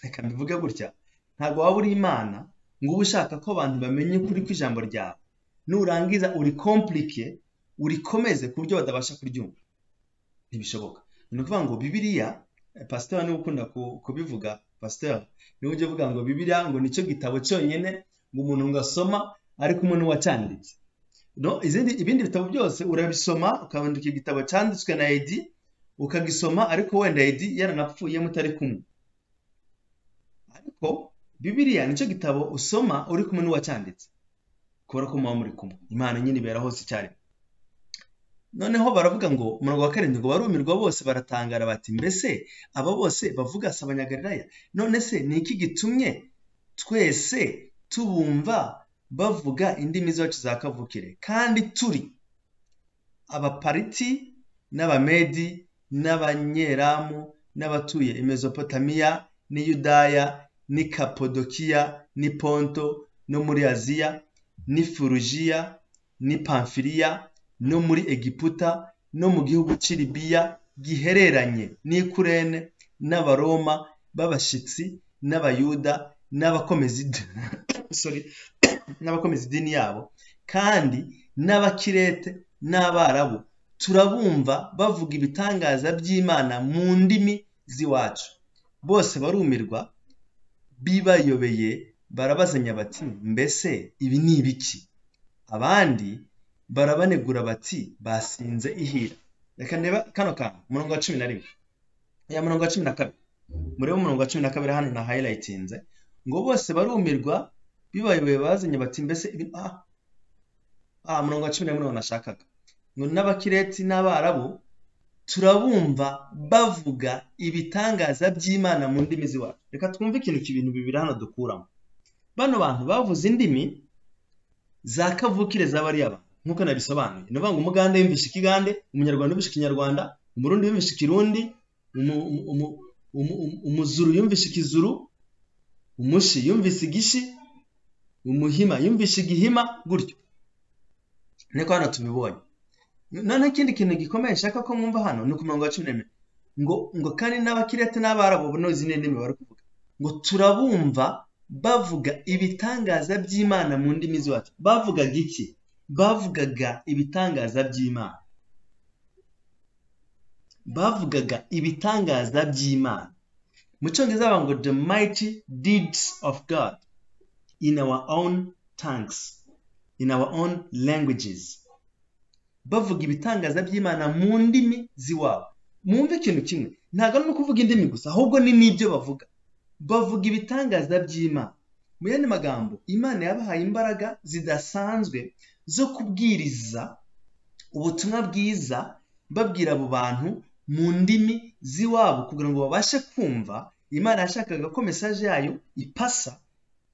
reka mbivuge gutya ntabwo waba uri imana ngo ube ushaka ko abantu bamenye ukuri kw'ijambo ryawe nurangiza urikompurike urikomeze ku buryo batabasha kuryumva ntibishoboka ni ukuvuga ngo bibiriya pasiteri niwe ukunda ku- kubivuga pasiteri niwe ujya uvuga ngo bibiriya ngo nicyo gitabo cyonyine ngo umuntu ngo asoma ariko umuntu wacyanditse no izindi ibindi bitabo byose urabisoma ukabandika igitabo cyanditswe na edi ukagisoma ariko wenda edi yaranapfuye mutari kumwe ariko bibiriya nicyo gitabo usoma uri kumwe n'uwacyanditse kubera ko muba muri kumwe imana nyine ibera hose icyarimwe noneho baravuga ngo umurongo wa karindwi ngo barumirwa bose baratangara bati mbese aba bose bavuga si abanyagalilaya none se ni iki gitumye twese tubumva bavuga indimi zacu za kavukire kandi turi abapariti n'abamedi n'abanyeramu n'abatuye i mezopotamiya n'i yudaya n'i kapodokiya n'i ponto no muri aziya n'i furujiya n'i pamfiliya no muri egiputa no mu gihugu cy'i libiya gihereranye n'ikurene n'abaroma b'abashyitsi n'abayuda n'abakomeza id- sorry, n'abakomeza idini yabo kandi n'abakirete n'abarabu turabumva bavuga ibitangaza by'imana mu ndimi z'iwacu bose barumirwa bibayobeye barabazanya bati mbese ibi ni ibiki abandi barabanegura bati basinze ihira reka ndeba kano kantu umurongo wa cumi na rimwe ya murongo wa cumi na kabiri murebe umurongo wa cumi na kabiri hano na hayilayitinze ngo bose barumirwa bibayoboye bazanye bati mbese ibi ah, ah murongo wa cumi na rimwe niwo nashakaga ngo n'abakireti n'abarabu turabumva bavuga ibitangaza by'imana mu ndimi z'iwacu reka twumve ikintu ibintu bibiri hano dukuramo bano bantu bavuze indimi za kavukire z'abariya bantu nk'uko nabisobanuye ni ukuvuga ngo umugande yumvisha ikigande umunyarwanda yumvisha ikinyarwanda umurundi yumvisha ikirundi umu- umu- umu- umu- umu- umuzuru yumvisha ikizuru umushi yumvisha igishi umuhima yumvisha igihima gutyo niko hano tubibonye noneho ikindi kintu gikomeye nshaka ko mwumva hano ni ku murongo wa cumi n'ebyiri ngo ngo kandi n'abakirete n'abarabu ubu nozi ni indimi bari kuvuga ngo turabumva bavuga ibitangaza by'imana mu ndimi z'iwacu bavugaga iki bavugaga ibitangaza by'imana bavugaga ibitangaza by'imana mu cyongereza bavuga ngo the mighty deeds of god in our own tongues in our own languages bavuga ibitangaza by'imana mu ndimi z'iwabo mwumve ikintu kimwe ntabwo ari no kuvuga indimi gusa ahubwo ni n'ibyo bavuga bavuga ibitangaza by'imana mu yandi magambo imana yabahaye imbaraga zidasanzwe zo kubwiriza ubutumwa bwiza babwira abo bantu mu ndimi z'iwabo kugira ngo babashe kumva imana yashakaga ko mesaje yayo ipasa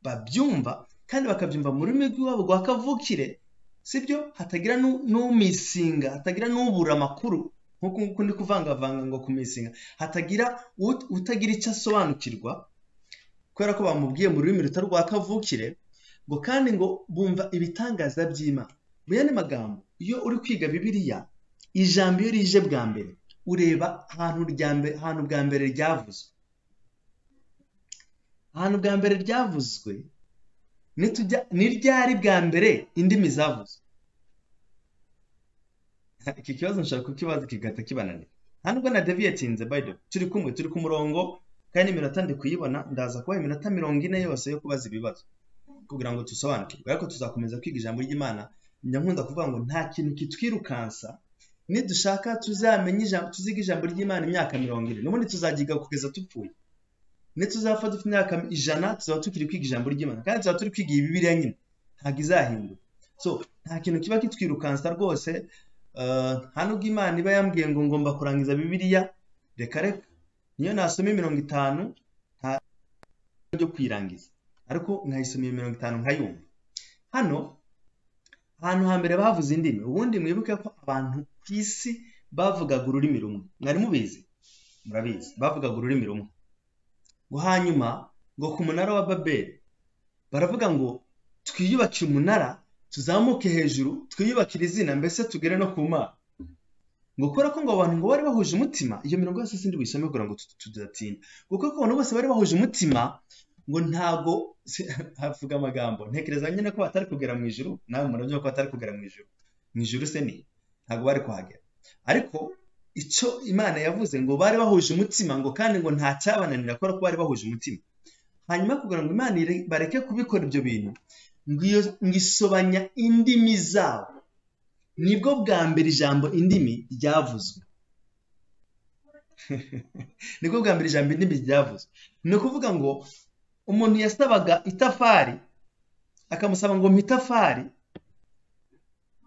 babyumva kandi bakabyumva mu rurimi rw'iwabo rwa kavukire sibyo hatagira nu- n'umisinga hatagira n'ubura amakuru nk'uko nk'uko ndi kuvangavanga ngo kumisinga hatagira ut- utagira icyo asobanukirwa kubera ko bamubwiye mu rurimi rutari rwa kavukire ngo kandi ngo bumva ibitangaza by'imana mu yandi magambo iyo uri kwiga bibiliya ijambo iyo rije bwa mbere ureba ahantu rya mbere ahantu bwa mbere ryavuzwe ahantu bwa mbere ryavuzwe nitujya ni ryari bwa mbere indimi zavuzwe iki kibazo nshobora kukibaza kigahita kibananira nta nubwo nadeviyetinze by the way turi kumwe turi ku murongo kandi n'iminota ndi kuyibona ndaza kubaha iminota mirongo ine yose yo kubaza ibibazo kugira ngo dusobanukirwe ariko tuzakomeza kwiga ijambo ry'imana nyakunda kuvuga ngo nta kintu kitwirukansa nidushaka tuzamenye ijambo tuziga ijambo ry'imana imyaka mirongo ine n'ubundi tuzaryiga kugeza dupfuye nituzapfa dufite imyaka ijana tuzaba tukiri kwiga ijambo ry'imana kandi tuzaba turi kwiga iyi bibiliya nyine ntabwo izahinduka so nta kintu kiba kitwirukansa rwose nta nubwo imana iba yambwiye ngo ngomba kurangiza bibiliya reka reka niyo nasoma mirongo itanu nta ryo kuyirangiza ariko nkayisomera mirongo itanu nkayumva hano ahantu hambere bavuze indimi ubundi mwibuke ko abantu ku isi bavugaga ururimi rumwe mwari mubizi murabizi bavugaga ururimi rumwe ngo hanyuma ngo ku munara wa babeli baravuga ngo twiyubakire umunara tuzamuke hejuru twiyubakire izina mbese tugere no ku mana ngo kubera ko ngo abantu ngo bari bahuje umutima iyo mirongo yose sindi buyisome kugira ngo tudatinda kuko ko abantu bose bari bahuje umutima ngo ntago havuga amagambo ntekereza nyine ko batari kugera mu ijuru nawe murabyumva ko batari kugera mu ijuru mu ijuru se ni ntago bari kuhagera ariko icyo imana yavuze ngo bari bahuje umutima ngo kandi ngo nta cyabananira kubera ko bari bahuje umutima hanyuma kugira ngo imana bareke kubikora ibyo bintu ngo isobanya indimi zabo nibwo bwa mbere ijambo indimi ryavuzwe nibwo bwa mbere ijambo indimi ryavuzwe ni ukuvuga ngo umuntu yasabaga itafari akamusaba ngo itafari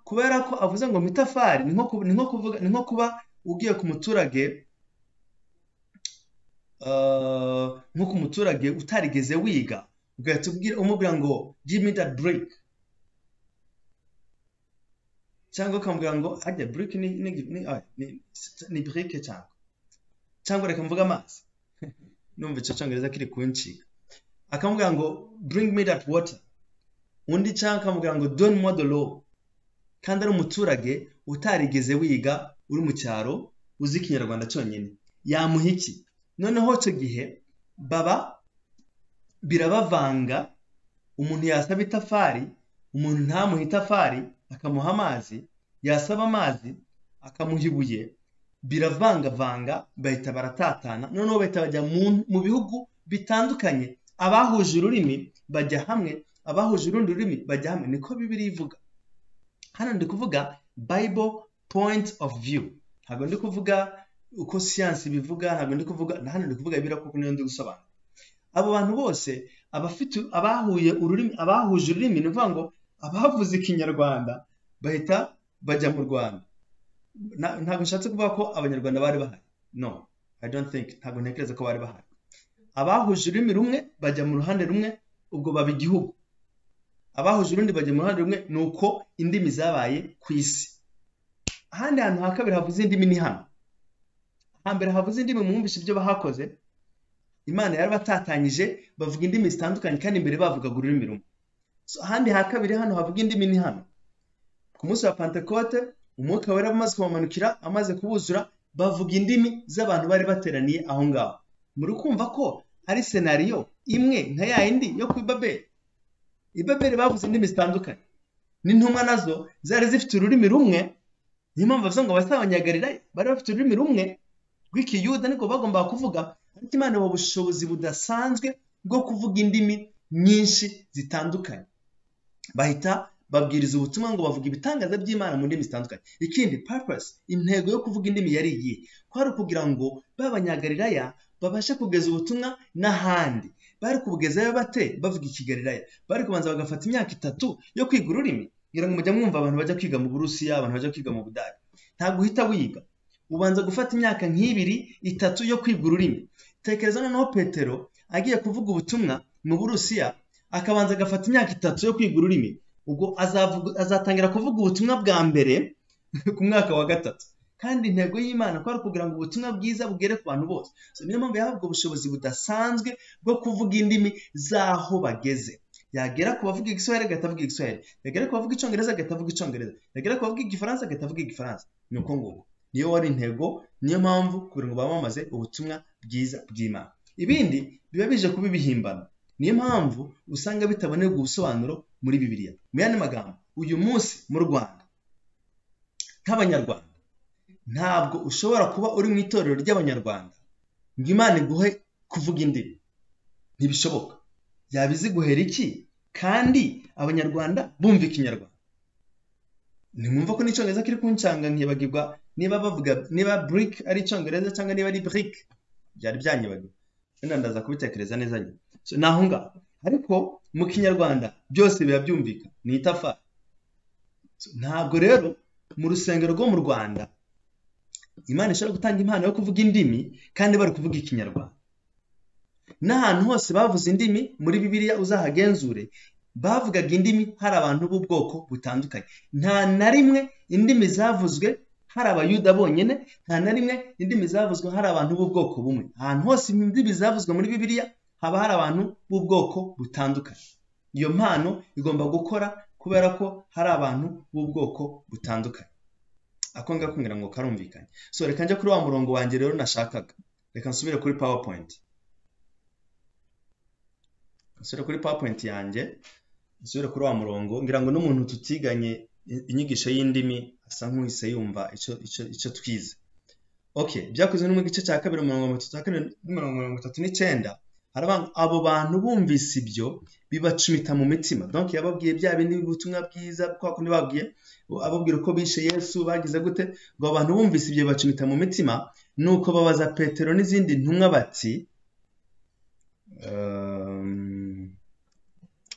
kubera ko avuze ngo itafari ni nko kuba ugiye ku muturage nko ku muturage utarigeze wiga ugahita umubwira ngo give me that break cyangwa ukamubwira ngo ajya break ni break cyangwa cyangwa reka mvuga amazi numva icyo cyongereza kiri kunshinga akamubwira ngo bring me that water undi cyangwa akamubwira ngo don moi de l'eau kandi ari umuturage utarigeze wiga uri mu cyaro uzi ikinyarwanda cyonyine yamuha iki noneho icyo gihe baba birabavanga umuntu yasaba itafari umuntu ntamuha itafari akamuha amazi yasaba amazi akamuha ibuye biravangavanga bahita baratatana noneho bahita bajya mu bihugu bitandukanye abahuje ururimi bajya hamwe abahuje urundi rurimi bajya hamwe niko bibiri ivuga hano ndi kuvuga bible point of view ntabwo ndi kuvuga uko siyansi bivuga ntabwo ndi kuvuga hano ndi kuvuga ibira kuko niyo ndi gusobanura abo bantu bose abafite abahuye ururimi abahuje ururimi ni ukuvuga ngo abavuze ikinyarwanda bahita bajya mu rwanda ntabwo nshatse kuvuga ko abanyarwanda bari bahari no i don't think ntabwo ntekereza ko bari bahari abahuje ururimi rumwe bajya mu ruhande rumwe ubwo baba igihugu abahuje urundi bajya mu ruhande rumwe ni uko indimi zabaye ku isi ahandi hantu ha kabiri havuze indimi ni hano hambere havuze indimi mwumvise ibyo bahakoze imana yari batatanyije bavuga indimi zitandukanye kandi imbere bavugaga ururimi rumwe ahandi ha kabiri hano havuga indimi ni hano ku munsi wa pantekote umwuka wera amaze kubamanukira amaze kubuzura bavuga indimi z'abantu bari bateraniye aho ngaho muri kumva ko ari senariyo imwe nka ya yindi yo ku ibaberi ibaberi bavuze indimi zitandukanye n'intumwa nazo zari zifite ururimi rumwe niyo mpamvu bavuze ngo basabanyagarira bari bafite ururimi rumwe rw'ikiyuda niko bagombaga kuvuga ariko imana ibaha ubushobozi budasanzwe bwo kuvuga indimi nyinshi zitandukanye bahita babwiriza ubutumwa ngo bavuga ibitangaza by'imana mu ndimi zitandukanye ikindi purpose intego yo kuvuga indimi yari iyihe kwari ukugira ngo babanyagalilaya babashe kugeza ubutumwa n'ahandi bari kubugezayo bate bavuga ikigalilaya bari kubanza bagafata imyaka itatu yo kwiga ururimi kugira ngo mujya mwumva abantu bajya kwiga mu burusiya abantu bajya kwiga mu budage ntabwo uhita wiga ubanza gufata imyaka nk'ibiri itatu yo kwiga ururimi tekereza noneho petero agiye kuvuga ubutumwa mu burusiya akabanza agafata imyaka itatu yo kwiga ururimi ubwo azatangira kuvuga ubutumwa bwa mbere ku mwaka wa gatatu kandi intego y'imana ko ari ukugira ngo ubutumwa bwiza bugere ku bantu bose niyo mpamvu yahabwa ubushobozi budasanzwe bwo kuvuga indimi z'aho bageze yagera ku bavuga igiswahili agahita avuga igiswahili yagera ku bavuga icyongereza agahita avuga icyongereza yagera ku bavuga igifaransa agahita avuga igifaransa ni uko nguko niyo wari intego niyo mpamvu kugira ngo bamamaze ubutumwa bwiza bw'imana ibindi biba bije kuba ibihimbano niyo mpamvu usanga bitabonerwa ubusobanuro muri bibiliya mu yandi magambo uyu munsi mu rwanda nk'abanyarwanda ntabwo ushobora kuba uri mu itorero ry'abanyarwanda ngo imana iguhe kuvuga indimi ntibishoboka yaba iziguhera iki kandi abanyarwanda bumva ikinyarwanda ntimwumva ko n'icyongereza kiri kuncanga nkibagirwa niba bavuga niba burike ari icyongereza cyangwa niba ari burike byari byanyibagirwa wenda ndaza kubitekereza neza nyine ni aho ngaho ariko mu kinyarwanda byose biba byumvikana ni itafari ntabwo rero mu rusengero rwo mu rwanda imana ishobora gutanga impano yo kuvuga indimi kandi bari kuvuga ikinyarwanda n'ahantu hose bavuze indimi muri bibiliya uzahagenzure bavugaga indimi hari abantu b'ubwoko butandukanye nta na rimwe indimi zavuzwe hari abayuda bonyine nta na rimwe indimi zavuzwe hari abantu b'ubwoko bumwe ahantu hose indimi zavuzwe muri bibiliya haba hari abantu b'ubwoko butandukanye iyo mpano igomba gukora kubera ko hari abantu b'ubwoko butandukanye ako ngako ngira ngo karumvikanye so reka njya kuri wa murongo wanjye rero nashakaga reka nsubire kuri powerpoint nsubire kuri powerpoint yanjye nsubire kuri wa murongo ngira ngo n'umuntu tutiganye inyigisho y'indimi asa nk'uhise yumva icyo twize oke byakozwe no mu gice cya kabiri mirongo mirongo itatu n'icyenda abo bantu bumvise ibyo bibacumita mu mitima donc yababwiye bya bindi ubutumwa bwiza kwa kundi babwiye ababwira uko bishe yesu bagize gute ngo abantu bumvise ibyo bibacumita mu mitima nuko babaza petero n'izindi ntumwa bati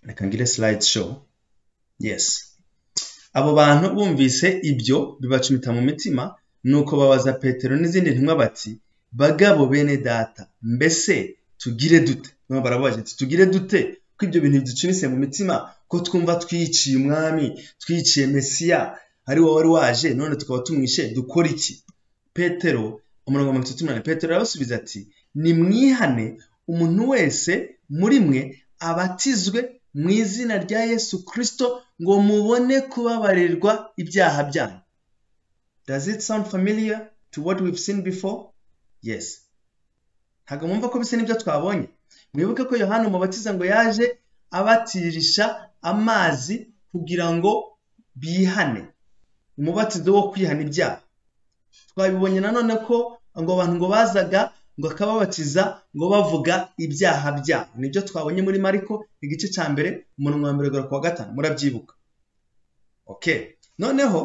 reka ngire slide show yes abo bantu bumvise ibyo bibacumita mu mitima nuko babaza petero n'izindi ntumwa bati bagabo bene data mbese tugire dute noneho barababaje ati tugire dute ko ibyo bintu biducumise mu mitima ko twumva twiciye umwami twiciye mesiya ari wowe wari waje none tukaba tumwishe dukora iki petero umurongo mirongo itatu n'umunani petero arabasubiza ati nimwihane umuntu wese muri mwe abatizwe mu izina rya yesu kirisito ngo mubone kubabarirwa ibyaha byanyu does it sound familiar to what we've seen before yes ntabwo mwumva ko bisa n'ibyo twabonye mwibuke ko yohani umubatiza ngo yaje abatirisha amazi kugira ngo bihane umubatizo wo kwihana ibyaha twabibonye nanone ko ngo abantu ngo bazaga ngo akababatiza ngo bavuga ibyaha byabo nibyo twabonye muri mariko igice cya mbere umurongo wa mbere ku wa gatanu murabyibuka oke noneho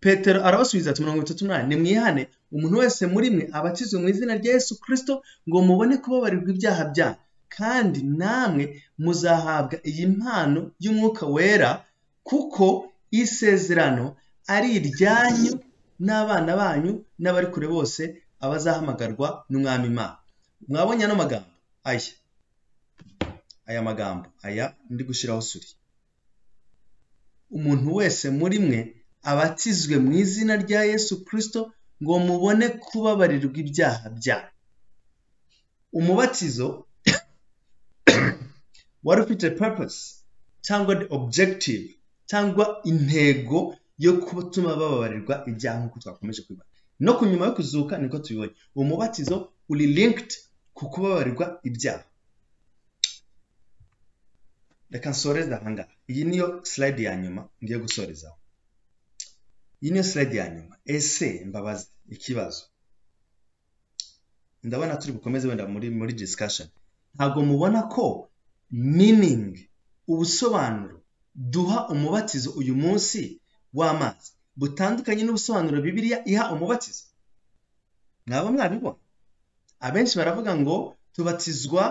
petero arabasubiza ati mirongo itatu n'umunani nimwihane umuntu wese muri mwe abatizwe mu izina rya yesu kirisito ngo mubone kubabarirwa ibyaha byanyu kandi namwe muzahabwa iyi mpano y'umwuka wera kuko isezerano ari iryanyu n'abana banyu n'abari kure bose abazahamagarwa n'umwami imana mwabonye ano magambo aya aya magambo aya ndi gushyiraho suri umuntu wese muri mwe abatizwe mu izina rya yesu kirisito ngo mubone kubabarirwa ibyaha byanyu umubatizo wari ufite purpose cyangwa objective cyangwa intego yo gutuma bababarirwa ibyaha nk'uko twakomeje kubibona no ku nyuma yo kuzuka niko tubibonye umubatizo uri linked ku kubabarirwa ibyaha reka nsoreze ahangaha iyi niyo slide ya nyuma ngiye gusorezaho iyi niyo slide ya nyuma ese mbabaza ikibazo ndabona turi bukomeze wenda muri muri discussion ntabwo mubona ko meaning ubusobanuro duha umubatizo uyu munsi w'amazi butandukanye n'ubusobanuro bibiliya iha umubatizo mwaba mwabibona abenshi baravuga ngo tubatizwa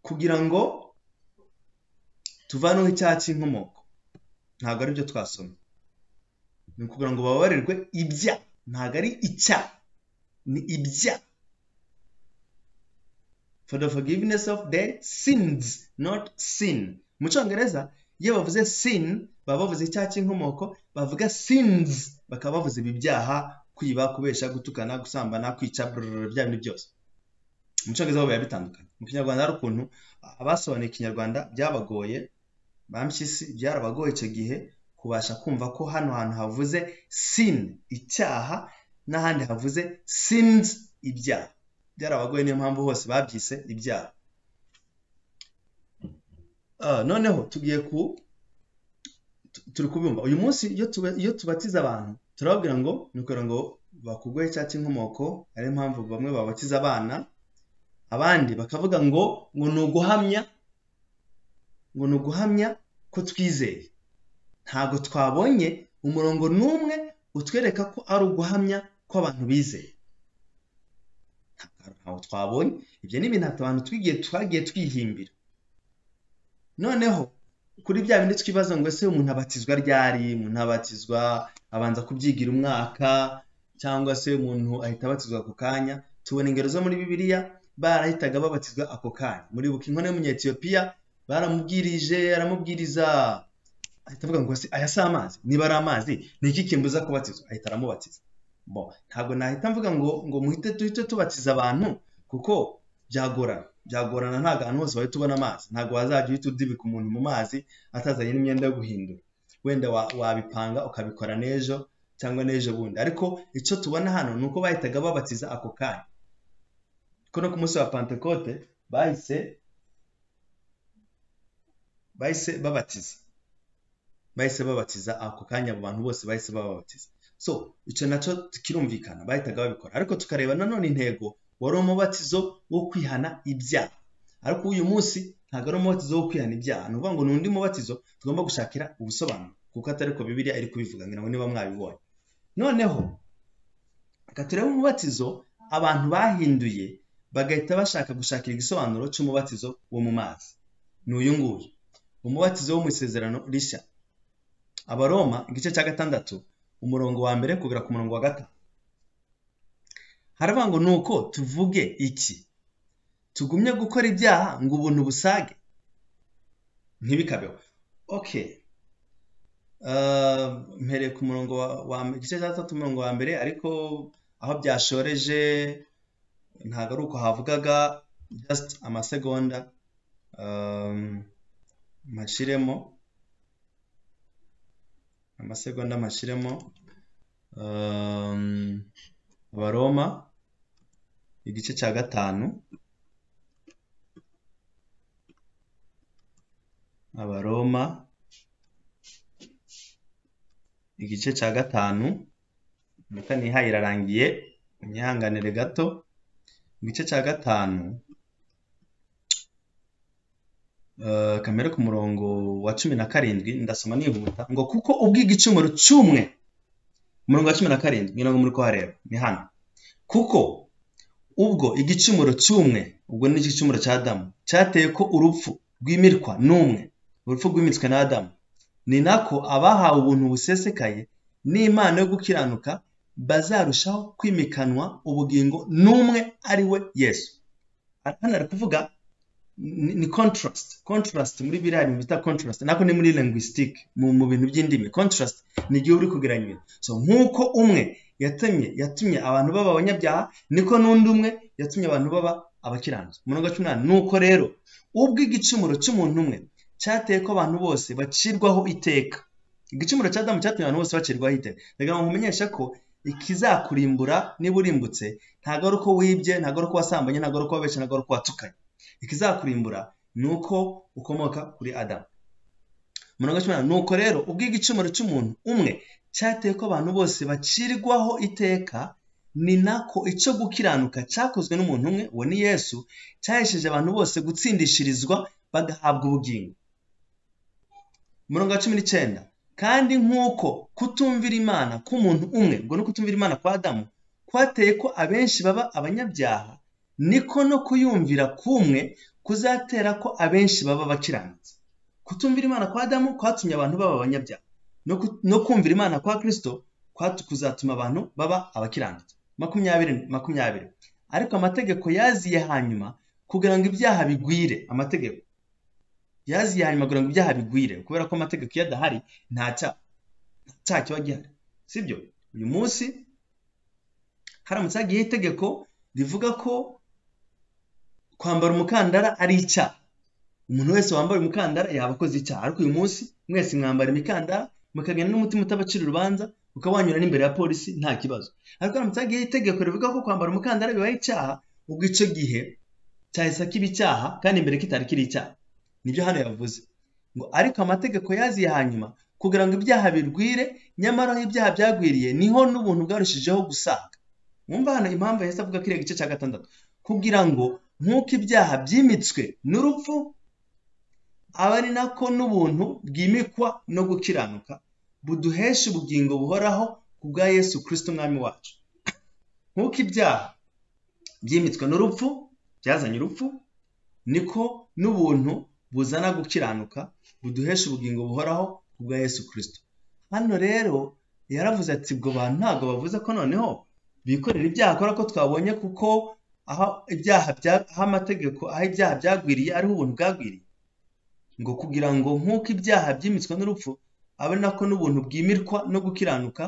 kugira ngo tuvanweho icyaha cy'inkomoko ntabwo ari byo twasomye ni ukugira ngo bababarirwe ibya ntabwo ari icya ni ibya for the forgiveness of the sins not sin mu cyongereza iyo bavuze sin baba bavuze icyaha cy'inkomoko bavuga sins bakaba bavuze ibi byaha kwiba kubesha gutukana gusambana kwica bya bintu byose mu cyongereza biba bitandukanye mu kinyarwanda hari ukuntu abasobanuye ikinyarwanda byabagoye bampyisi byarabagoye icyo gihe ubasha kumva ko hano hantu havuze sin icyaha n'ahandi havuze sins ibyaha byarabagoye niyo mpamvu hose babyise ibyaha noneho tugiye ku turi kubumva uyu munsi iyo tubatiza abantu turababwira ngo ni ukugira ngo bakugwe icyaha cy'inkomoko ariyo mpamvu bamwe babatiza abana abandi bakavuga ngo ngo ni uguhamya ngo ni uguhamya ko twizeye ntabwo twabonye umurongo n'umwe utwereka ko ari uguhamya ko abantu bizeye ntabwo twabonye ibyo ni ibintu abantu twigiye twagiye twihimbira noneho kuri bya bindi twibaza ngo ese umuntu abatizwa ryari umuntu abatizwa abanza kubyigira umwaka cyangwa se umuntu ahita abatizwa ako kanya tubona ingero zo muri bibiliya barahitaga babatizwa ako kanya muribuka inkono y'umunyetiyopiya baramubwirije aramubwiriza ahita avuga ngo se aya si amazi niba ari amazi ni iki kimbuza kubatizwa ahita aramubatiza bo ntabwo nahita mvuga ngo ngo muhite duhite tubatiza abantu kuko byagorana byagorana ntabwo ahantu hose wahita ubona amazi ntabwo wazajya uhita udibika umuntu mu mazi atazanye n'imyenda yo guhindura wenda wa- wabipanga ukabikora n'ejo cyangwa n'ejo bundi ariko icyo tubona hano ni uko bahitaga babatiza ako kanya kuko no ku munsi wa pentekote bahise bahise babatiza bahise babatiza ako kanya abo bantu bose bahise bababatiza so icyo nacyo kirumvikana bahitaga babikora ariko tukareba nanone intego wari umubatizo wo kwihana ibyaha ariko uyu munsi ntabwo ari umubatizo wo kwihana ibyaha ni ukuvuga ngo ni undi mubatizo tugomba gushakira ubusobanuro kuko atari ko bibiliya iri kubivuga ngira ngo niba mwabibonye noneho reka turebe umubatizo abantu bahinduye bagahita bashaka gushakira igisobanuro cy'umubatizo wo mu mazi ni uyu nguyu umubatizo wo mu isezerano rishya abaroma igice cya gatandatu umurongo wa mbere kugera ku murongo wa gatanu haravuga ngo nuko tuvuge iki tugumye gukora ibyaha ngo ubuntu busage ntibikabeho okay Uh, mpereye ku murongo wa, wa igice cya gatatu umurongo wa mbere ariko aho byashoreje ntabwo ari uko havugaga just amasegonda um, mpashiremo amasegonda mpashiremo um, abaroma igice cya gatanu abaroma igice cya gatanu amata nihaye irarangiye munyihanganire gato igice cya gatanu eh, kamere ku murongo wa cumi na karindwi ndasoma nihuta ngo kuko ubwiga icumuro cy'umwe umurongo wa cumi na karindwi ngira ngo muri kuhareba ni hano kuko ubwo igicumuro cy'umwe ubwo ni igicumuro cya adamu cyateye ko urupfu rwimirwa n'umwe urupfu rwimitswe na adamu ni nako abahawe ubuntu busesekaye n'impano yo gukiranuka bazarushaho kwimikanwa ubugingo n'umwe ari we yesu hano ari kuvuga ni ni contrast contrast muri biriya bintu bita contrast nako ni muri linguistic mu, mu bintu by'indimi contrast ni igihe uri kugereranya ibintu so nk'uko umwe yatumye yatumye abantu baba abanyabyaha niko n'undi umwe yatumye abantu baba abakiranutsi umurongo wa cumi n'umunani nuko rero ubwo igicumuro cy'umuntu umwe cyateye ko abantu bose bacirwaho iteka igicumuro cya adamu cyatumye abantu bose bacirwaho iteka reka nkumenyeshe ko ikizakurimbura niba urimbutse ntabwo ari uko wibye ntabwo ari uko wasambanye ntabwo ari uko wabeshye ntabwo ari uko watukanye ikizakurimbura ni uko ukomoka kuri adamu umurongo wa cumi n'umunani nuko rero ubwo igicumuro cy'umuntu umwe cyateye ko abantu bose bacirwaho iteka ni nako icyo gukiranuka cyakozwe n'umuntu umwe uwo ni yesu cyahesheje abantu bose gutsindishirizwa bagahabwa ubugingo umurongo wa cumi n'icyenda kandi nk'uko kutumvira imana k'umuntu umwe ubwo ni ukutumvira imana kwa adamu kwateye ko abenshi baba abanyabyaha niko no kuyumvira k'umwe kuzatera ko abenshi baba abakiranutsi kutumvira imana kwa adamu kwatumye abantu baba abanyabyaha no ku- no kumvira imana kwa kristo kwatu- kuzatuma abantu baba abakiranutsi makumyabiri makumyabiri ariko amategeko yaziye hanyuma kugira ngo ibyaha bigwire amategeko yaziye hanyuma kugira ngo ibyaha bigwire kubera ko amategeko iyo adahari nta cyaha nta cyaha kiba gihari sibyo uyu munsi haramutse hagiyeho itegeko rivuga ko kwambara umukandara ari icyaha umuntu wese wambaye umukandara yaba akoze icyaha ariko uyu munsi mwese mwambara imikandara mukagenda n'umutima utabacira urubanza ukawanyura n'imbere ya polisi nta kibazo ariko haramutse hagiyeho itegeko rivuga ko kwambara umukandara bibaye icyaha ubwo icyo gihe cyahise kiba icyaha kandi mbere kitari kiri icyaha nibyo hano yavuze ngo ariko amategeko yaziye hanyuma kugira ngo ibyaha birwire nyamara aho ibyaha byagwiriye niho n'ubuntu bwarushijeho gusaga mwumva hano impamvu yahise avuga kiriya gice cya gatandatu kugira ngo nk'uko ibyaha byimitswe n'urupfu aba ari nako n'ubuntu bwimikwa no gukiranuka buduhesha ubugingo buhoraho ku bwa yesu kirisito umwami wacu nk'uko ibyaha byimitswe n'urupfu byazanye urupfu niko n'ubuntu buzana gukiranuka buduhesha ubugingo buhoraho ku bwa yesu kirisito hano rero yaravuze ati ubwo bantu ntabwo bavuze ko noneho bikorera ibyaha kubera ko twabonye kuko aho ibyaha aho amategeko aho ibyaha byagwiriye ariho ubuntu bwagwiriye ngo kugira ngo nk'uko ibyaha byimitswe n'urupfu abe nako n'ubuntu bwimirwa no gukiranuka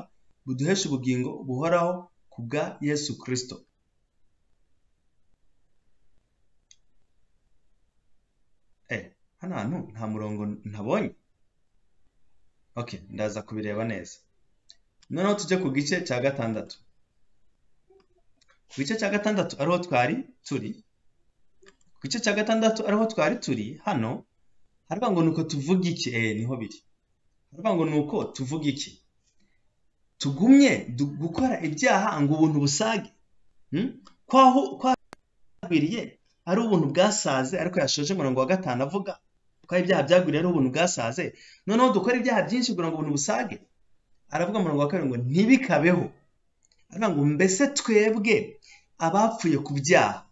buduhesha ubugingo buhoraho ku bwa yesu kirisito hano hantu nta murongo ntabonye ok ndaza kubireba neza noneho tujye ku gice cya gatandatu ku gice cya gatandatu ariho twari turi ku gice cya gatandatu ariho twari turi hano haravuga ngo ni uko tuvuga iki eee niho biri haravuga ngo ni uko tuvuga iki tugumye gukora ibyaha ngo ubuntu busage kwaho kwagwiriye ari ubuntu bwasaze ariko yashoje umurongo wa gatanu avuga ko ibyaha byagwiriye ari ubuntu bwasaze noneho dukora ibyaha byinshi kugira ngo ubuntu busage aravuga umurongo wa kabiri ngo ntibikabeho aravuga ngo mbese twebwe abapfuye ku byaha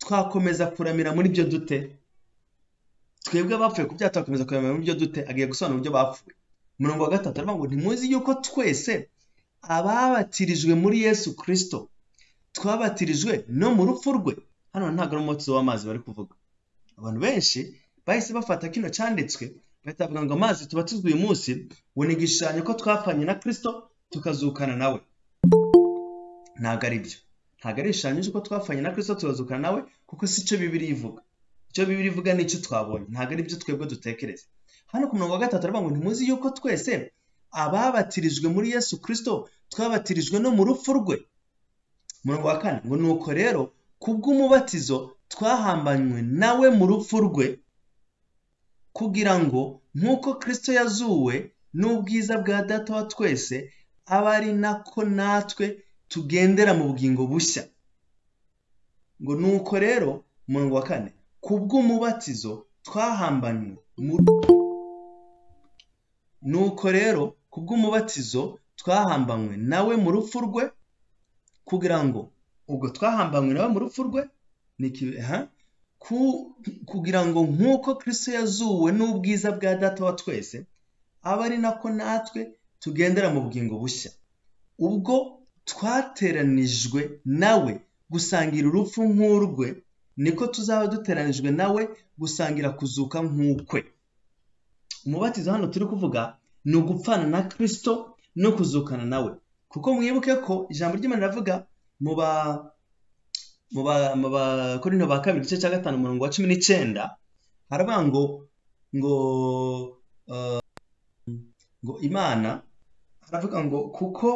twakomeza kuramira muri byo dute twebwe abapfuye ku byaha twakomeza kuramira muri byo dute agiye gusobanura uburyo bapfuye umurongo wa gatatu aravuga ngo ntimuzi yuko twese ababatirijwe muri yesu kirisito twabatirijwe no mu rupfu rwe hano ntabwo ari umwotsi w'amazi bari kuvuga abantu benshi bahise bafata kino cyanditswe bahita bavuga ngo amazi tubatizwa uyu munsi ngo ni igishushanyo ko twapfanye na kirisito tukazukana nawe ntabwo ari byo ntabwo ari igishushanyo cy'uko twapfanye na kirisito tukazukana nawe kuko si cyo bibiri ivuga icyo bibiri ivuga ni icyo twabonye ntabwo ari byo twebwe dutekereza hano ku murongo wa gatatu aravuga ngo ntimuzi yuko twese ababatirijwe muri yesu kirisito twabatirijwe no mu rupfu rwe umurongo wa kane ngo ni uko rero kubw'umubatizo twahambanywe nawe mu rupfu rwe kugira ngo nk'uko kirisito yazuwe n'ubwiza bwa data wa twese abe ari nako natwe tugendera mu bugingo bushya ngo ni uko rero umurongo wa kane kubw'umubatizo twahambanywe mu ni uko rero kubw'umubatizo twahambanywe nawe mu rupfu rwe kugira ngo ubwo twahambanywe nawe mu rupfu rwe kugira ngo nk'uko kirisito yazuwe n'ubwiza bwa data wa twese abe ari nako natwe tugendera mu bugingo bushya ubwo twateranijwe nawe gusangira urupfu nk'urwe niko tuzaba duteranijwe nawe gusangira kuzuka nk'ukwe umubatizo hano turi kuvuga ni ugupfana na kirisito no kuzukana nawe kuko mwibuke ko ijambo ry'imana riravuga mu bakorinto ba kabiri igice cya gatanu umurongo wa cumi n'icyenda haravuga ngo ngo ngo imana haravuga ngo kuko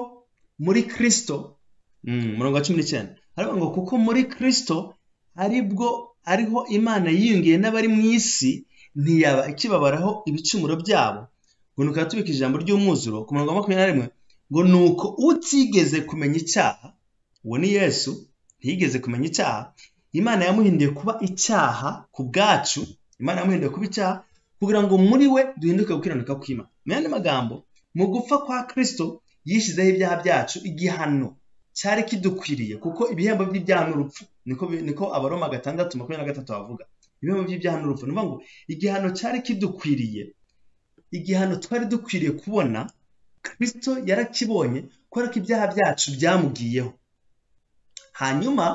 muri kirisito umurongo wa cumi n'icyenda haravuga ngo kuko muri kirisito aribwo ariho imana yiyungiye n'abari mu isi ntiyaba ikibabaraho ibicumuro byabo ngo ni ukaba ijambo ry'umwuzuro ku murongo wa makumyabiri na rimwe ngo ni uko utigeze kumenya icyaha uwo ni yesu ntiyigeze kumenya icyaha imana yamuhinduye kuba icyaha ku bwacu imana yamuhinduye kuba icyaha kugira ngo muri we duhinduke gukiranuka kw'imana mu yandi magambo mu gupfa kwa kirisito yishyizeho ibyaha byacu igihano cyari kidukwiriye kuko ibihembo by'ibyaha n'urupfu niko abaroma gatandatu makumyabiri na gatatu bavuga ibihembo by'ibyaha n'urupfu ni ukuvuga ngo igihano cyari kidukwiriye igihano twari dukwiriye kubona kirisito yarakibonye kubera ko ibyaha byacu byamugiyeho hanyuma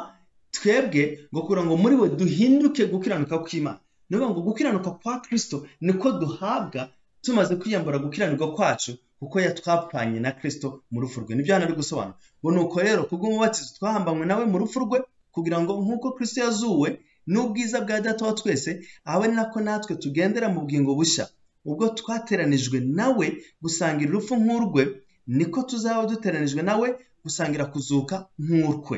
twebwe ngo kugira ngo muri we duhinduke gukiranuka kw'imana ni ukuvuga ngo gukiranuka kwa kirisito niko duhabwa tumaze kwiyambura gukiranirwa kwacu kuko yatwapfanye na kirisito mu rupfu rwe nibyo hano ari gusobanura ngo ni uko rero kubw'umubatizo twahambanywe nawe mu rupfu rwe kugira ngo nk'uko kirisito yazuwe n'ubwiza bwa data wa twese abe ari nako natwe tugendera mu bugingo bushya ubwo twateranijwe nawe gusangira urupfu nk'urwe niko tuzaba duteranijwe nawe gusangira kuzuka nk'urwe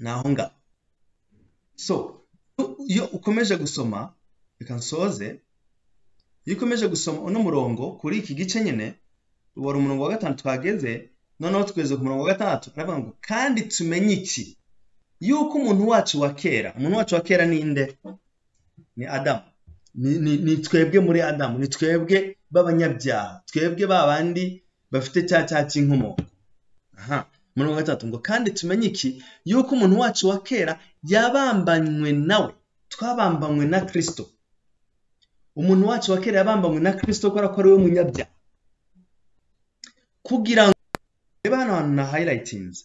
naho ngaho so iyo ukomeje gusoma reka nsoze iyo ukomeje gusoma uno murongo kuri iki gice nyine wari umurongo wa gatanu twageze noneho tugeze ku murongo wa gatandatu aravuga ngo kandi tumenye iki yuko umuntu wacu wa kera umuntu wacu wa kera ni nde ni adamu ni twebwe muri adamu ni twebwe b'abanyabyaha twebwe ba bandi bafite cya cyaha cy'inkomoko aha umurongo wa gatatu ngo kandi tumenye iki yuko umuntu wacu wa kera yabambanywe nawe twabambanywe na kirisito umuntu wacu wa kera yabambanywe na kirisito kubera ko ari we munyabyaha kugira ngo reba hano hantu na hayilayitinze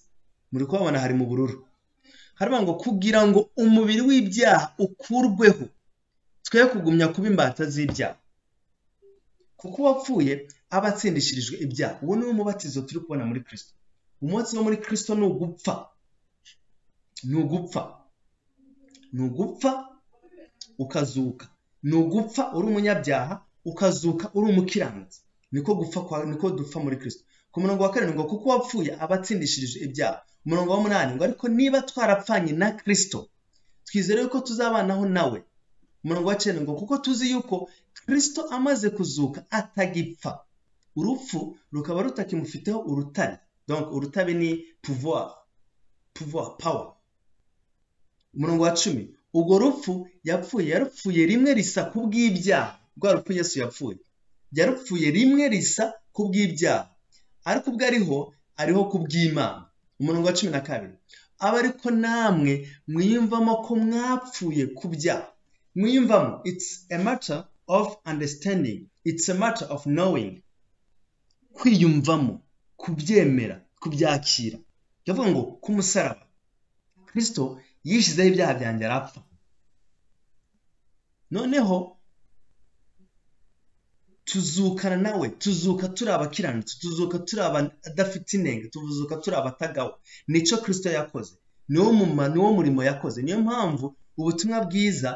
muri kuhabona hari mu bururu haravuga ngo kugira ngo umubiri w'ibyaha ukurweho twe kugumya kuba imbata z'ibyaha kuko uwapfuye aba atsindishirijwe ibyaha uwo niwo mubatizo turi kubona muri kirisito umunsi wo muri kirisito ni ugupfa ni ugupfa ni ugupfa ukazuka ni ugupfa uri umunyabyaha ukazuka uri umukiranutsi niko gupfa kwa niko dupfa muri kirisito ku murongo wa karindwi ngo kuko uwapfuye aba atsindishirije ibyaha umurongo w'umunani ngo ariko niba twarapfanye na kirisito twizere yuko tuzabanaho nawe umurongo wa cyenda ngo kuko tuzi yuko kirisito amaze kuzuka atagipfa urupfu rukaba rutakimufiteho urutare donc urutare ni pouvoir pouvoir power umurongo wa cumi urwo rupfu yapfuye yarupfuye rimwe risa ku bw'ibyaha rwa rupfu yesu yapfuye yarupfuye rimwe risa ku bw'ibyaha ariko ubwo ariho ariho ku bw'imana umurongo wa cumi na kabiri aba ariko namwe mwiyumvamo ko mwapfuye ku byaha mwiyumvamo it's a matter of understanding it's a matter of knowing kwiyumvamo kubyemera kubyakira ndavuga ngo ku musaraba kirisito yishyizeho ibyaha byanjye arapfa noneho tuzukana nawe tuzuka turi abakiranutsi tuzuka turi abadafite inenge tuzuka turi abatagawe nicyo kirisito yakoze niwo muma niwo murimo yakoze niyo mpamvu ubutumwa bwiza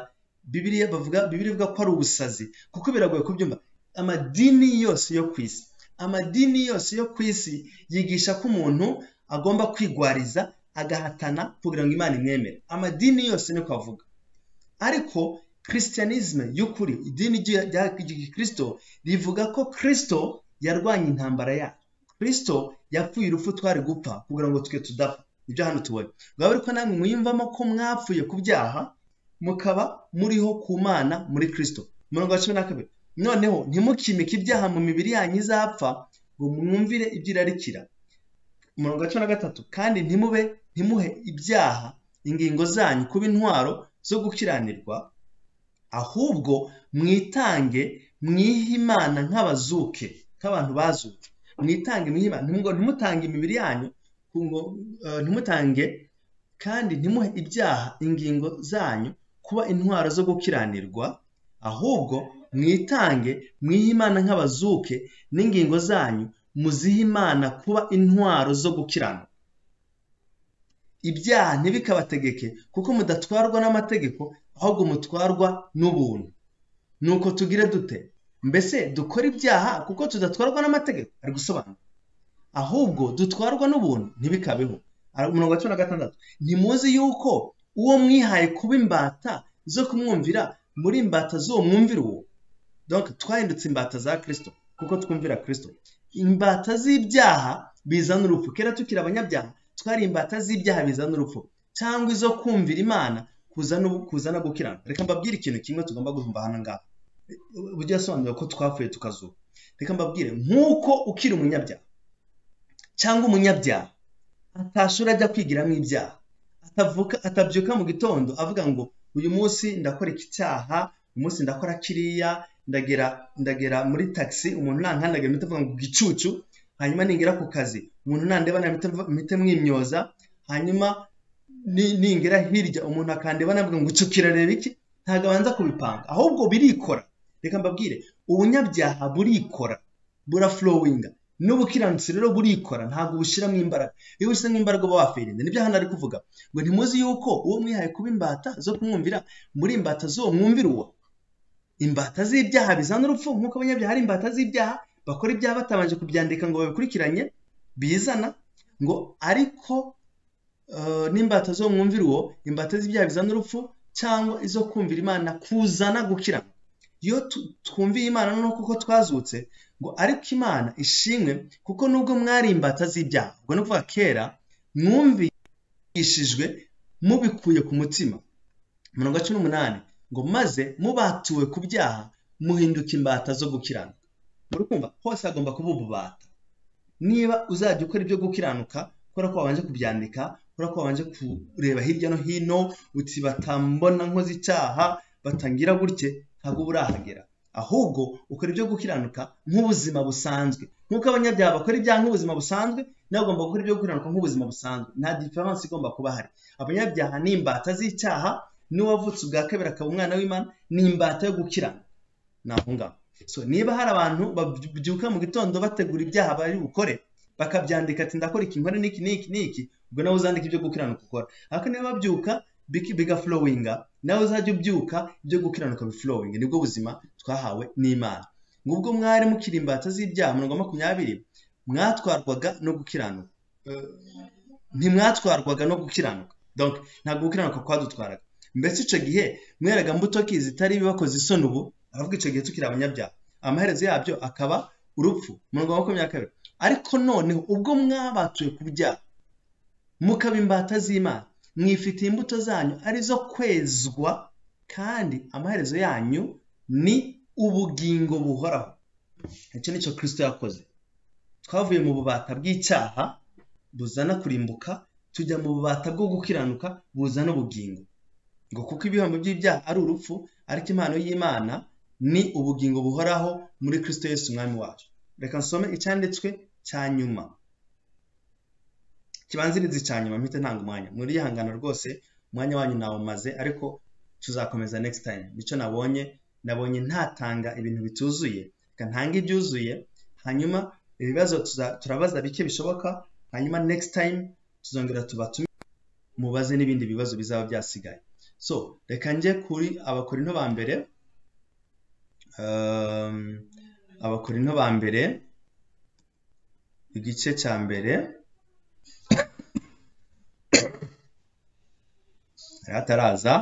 bibiriya bavuga bibiri ivuga ko ari ubusazi kuko biragoye kubyumva amadini yose yo ku isi amadini yose yo ku isi yigisha ko umuntu agomba kwigwariza agahatana kugira ngo imana imwemere amadini yose ni kuvuga ariko christianisme y'ukuri idini rya kirisito rivuga ko kirisito yarwanya intambara yayo kirisito yapfuye urupfu twari gupfa kugira ngo twe tudapfa ibyo hano tubona bwaba ariko namwe mwiyumvamo ko mwapfuye ku byaha mukaba muriho ku mana muri kirisito umurongo wa cumi na kabiri noneho ntimukimike ibyaha mu mibiri yanyu izapfa ngo mwumvire ibyirarikira umurongo wa cumi na gatatu kandi ntimube ntimuhe ibyaha ingingo zanyu kuba intwaro zo gukiranirwa ahubwo mwitange mwihe imana nk'abazuke nk'abantu bazuke mwitange mwihe imana ntimutange imibiri yanyu ntimutange kandi ntimuhe ibyaha ingingo zanyu kuba intwaro zo gukiranirwa ahubwo mwitange mwihe imana nk'abazuke n'ingingo zanyu muzihe imana kuba intwaro zo gukirana ibyaha ntibikabategeke kuko mudatwarwa n'amategeko ahubwo mutwarwa n'ubuntu nuko tugire dute mbese dukora ibyaha kuko tudatwarwa n'amategeko ari gusobanura ahubwo dutwarwa n'ubuntu ntibikabeho umurongo wa cumi na gatandatu ntimuzi yuko uwo mwihaye kuba imbata zo kumwumvira muri imbata z'uwo mwumvira uwo donc twahindutse imbata za kirisito kuko twumvira kirisito imbata z'ibyaha bizana urupfu kera tukiri abanyabyaha twari imbata z'ibyaha bizana urupfu cyangwa izo kumvira imana kuzana gukirana reka mbabwire ikintu kimwe tugomba guhumva hano ngaha ujya asobanura ko twapfuye tukazuba reka mbabwire nk'uko ukiri umunyabyaha cyangwa umunyabyaha atashura ajya kwigiramo ibyaha atavuka atabyuka mu gitondo avuga ngo uyu munsi ndakora iki cyaha uyu munsi ndakora kiriya ndagera ndagera muri taxi umuntu nankandagira mpita mvuga ngo gicucu hanyuma ningera ku kazi umuntu nandeba mpita mwimyoza hanyuma ningera hirya umuntu akandeba navuga ngo ucukira reba iki ntabwo abanza kubipanga ahubwo birikora reka mbabwire ubunyabyaha burikora buraflowinga n'ubukiranutsi rero burikora ntabwo bushyiramo imbaraga iyo bushyizemo imbaraga uba wafirinda nibyo hano ari kuvuga ngo ntimuzi yuko uwo mwihaye kuba imbata zo kumwumvira muri imbata z'uwo mwumvira uwo imbata z'ibyaha bizana urupfu nk'uko abanyabyaha ari imbata z'ibyaha bakora ibyaha batabanje kubyandika ngo babikurikiranye bizana ngo ariko n'imbata zo mwumvira uwo imbata z'ibyaha bizana urupfu cyangwa izo kumvira imana kuzana gukira iyo twumviye imana noneho kuko twazutse ngo ariko imana ishimwe kuko nubwo mwari imbata z'ibyaha ubwo ni ukuvuga kera mwumvishijwe mubikuye ku mutima mirongo cumi n'umunani ngo maze mubatuwe ku byaha muhinduka imbata zo gukiranuka muri kumva hose hagomba kuba ububata niba uzajya ukora ibyo gukiranuka kubera ko wabanje kubyandika kubera ko wabanje kureba hirya no hino uti batambona nkoze icyaha batangira gutye ntabwo burahagera ahubwo ukora ibyo gukiranuka nk'ubuzima busanzwe nk'uko abanyabyaha bakora ibyaha nk'ubuzima busanzwe nawe ugomba gukora ibyo gukiranuka nk'ubuzima busanzwe nta diferanse igomba kuba hari abanyabyaha ni imbata z'icyaha n'uwavutse ubwa kabiri akaba umwana w'imana ni imbata yo gukiranuka ni aho ngaho so niba hari abantu babyuka mu gitondo bategura ibyaha bari bukore bakabyandika ati ndakora iki nkora n'iki n'iki n'iki ubwo nawe uzandika ibyo gukiranuka ukora ariko niba babyuka bigafurowinga nawe uzajya ubyuka ibyo gukiranuka bifurowinga nibwo buzima twahawe n'imana ngubwo mwari mukiri imbata z'ibyaha mirongo makumyabiri mwatwarwaga no gukiranuka ntimwatwarwaga no gukiranuka ntabwo gukiranuka kwadutwaraga mbese icyo gihe mweraga mbuto ki zitari ibibakoze isoni ubu aravuga icyo gihe tukiri abanyabyaha amaherezo yabyo akaba urupfu mirongo makumyabiri kabiri ariko noneho ubwo mwabatuye ku byaha mukaba imbata z'imana mwifitiye imbuto zanyu arizo kwezwa kandi amaherezo yanyu ni ubugingo buhoraho icyo nicyo kirisito yakoze twavuye mu bubata bw'icyaha buzana kurimbuka tujya mu bubata bwo gukiranuka buzana ubugingo ngo kuko ibihembo by'ibyaha ari urupfu ariko impano y'imana ni ubugingo buhoraho muri kirisito Yesu umwami wacu reka nsome icyanditswe cya nyuma kibanzirizi cya nyuma mpite ntanga umwanya muri ihangana rwose umwanya wanyu nawumaze ariko tuzakomeza next time nicyo nabonye nabonye ntatanga ibintu bituzuye reka ntange ibyuzuye hanyuma ibibazo turabaza bike bishoboka hanyuma next time tuzongera tubatume mubaze n'ibindi bibazo bizaba byasigaye so reka njye kuri abakorinto ba mbere abakorinto ba mbere igice cya mbere ataraza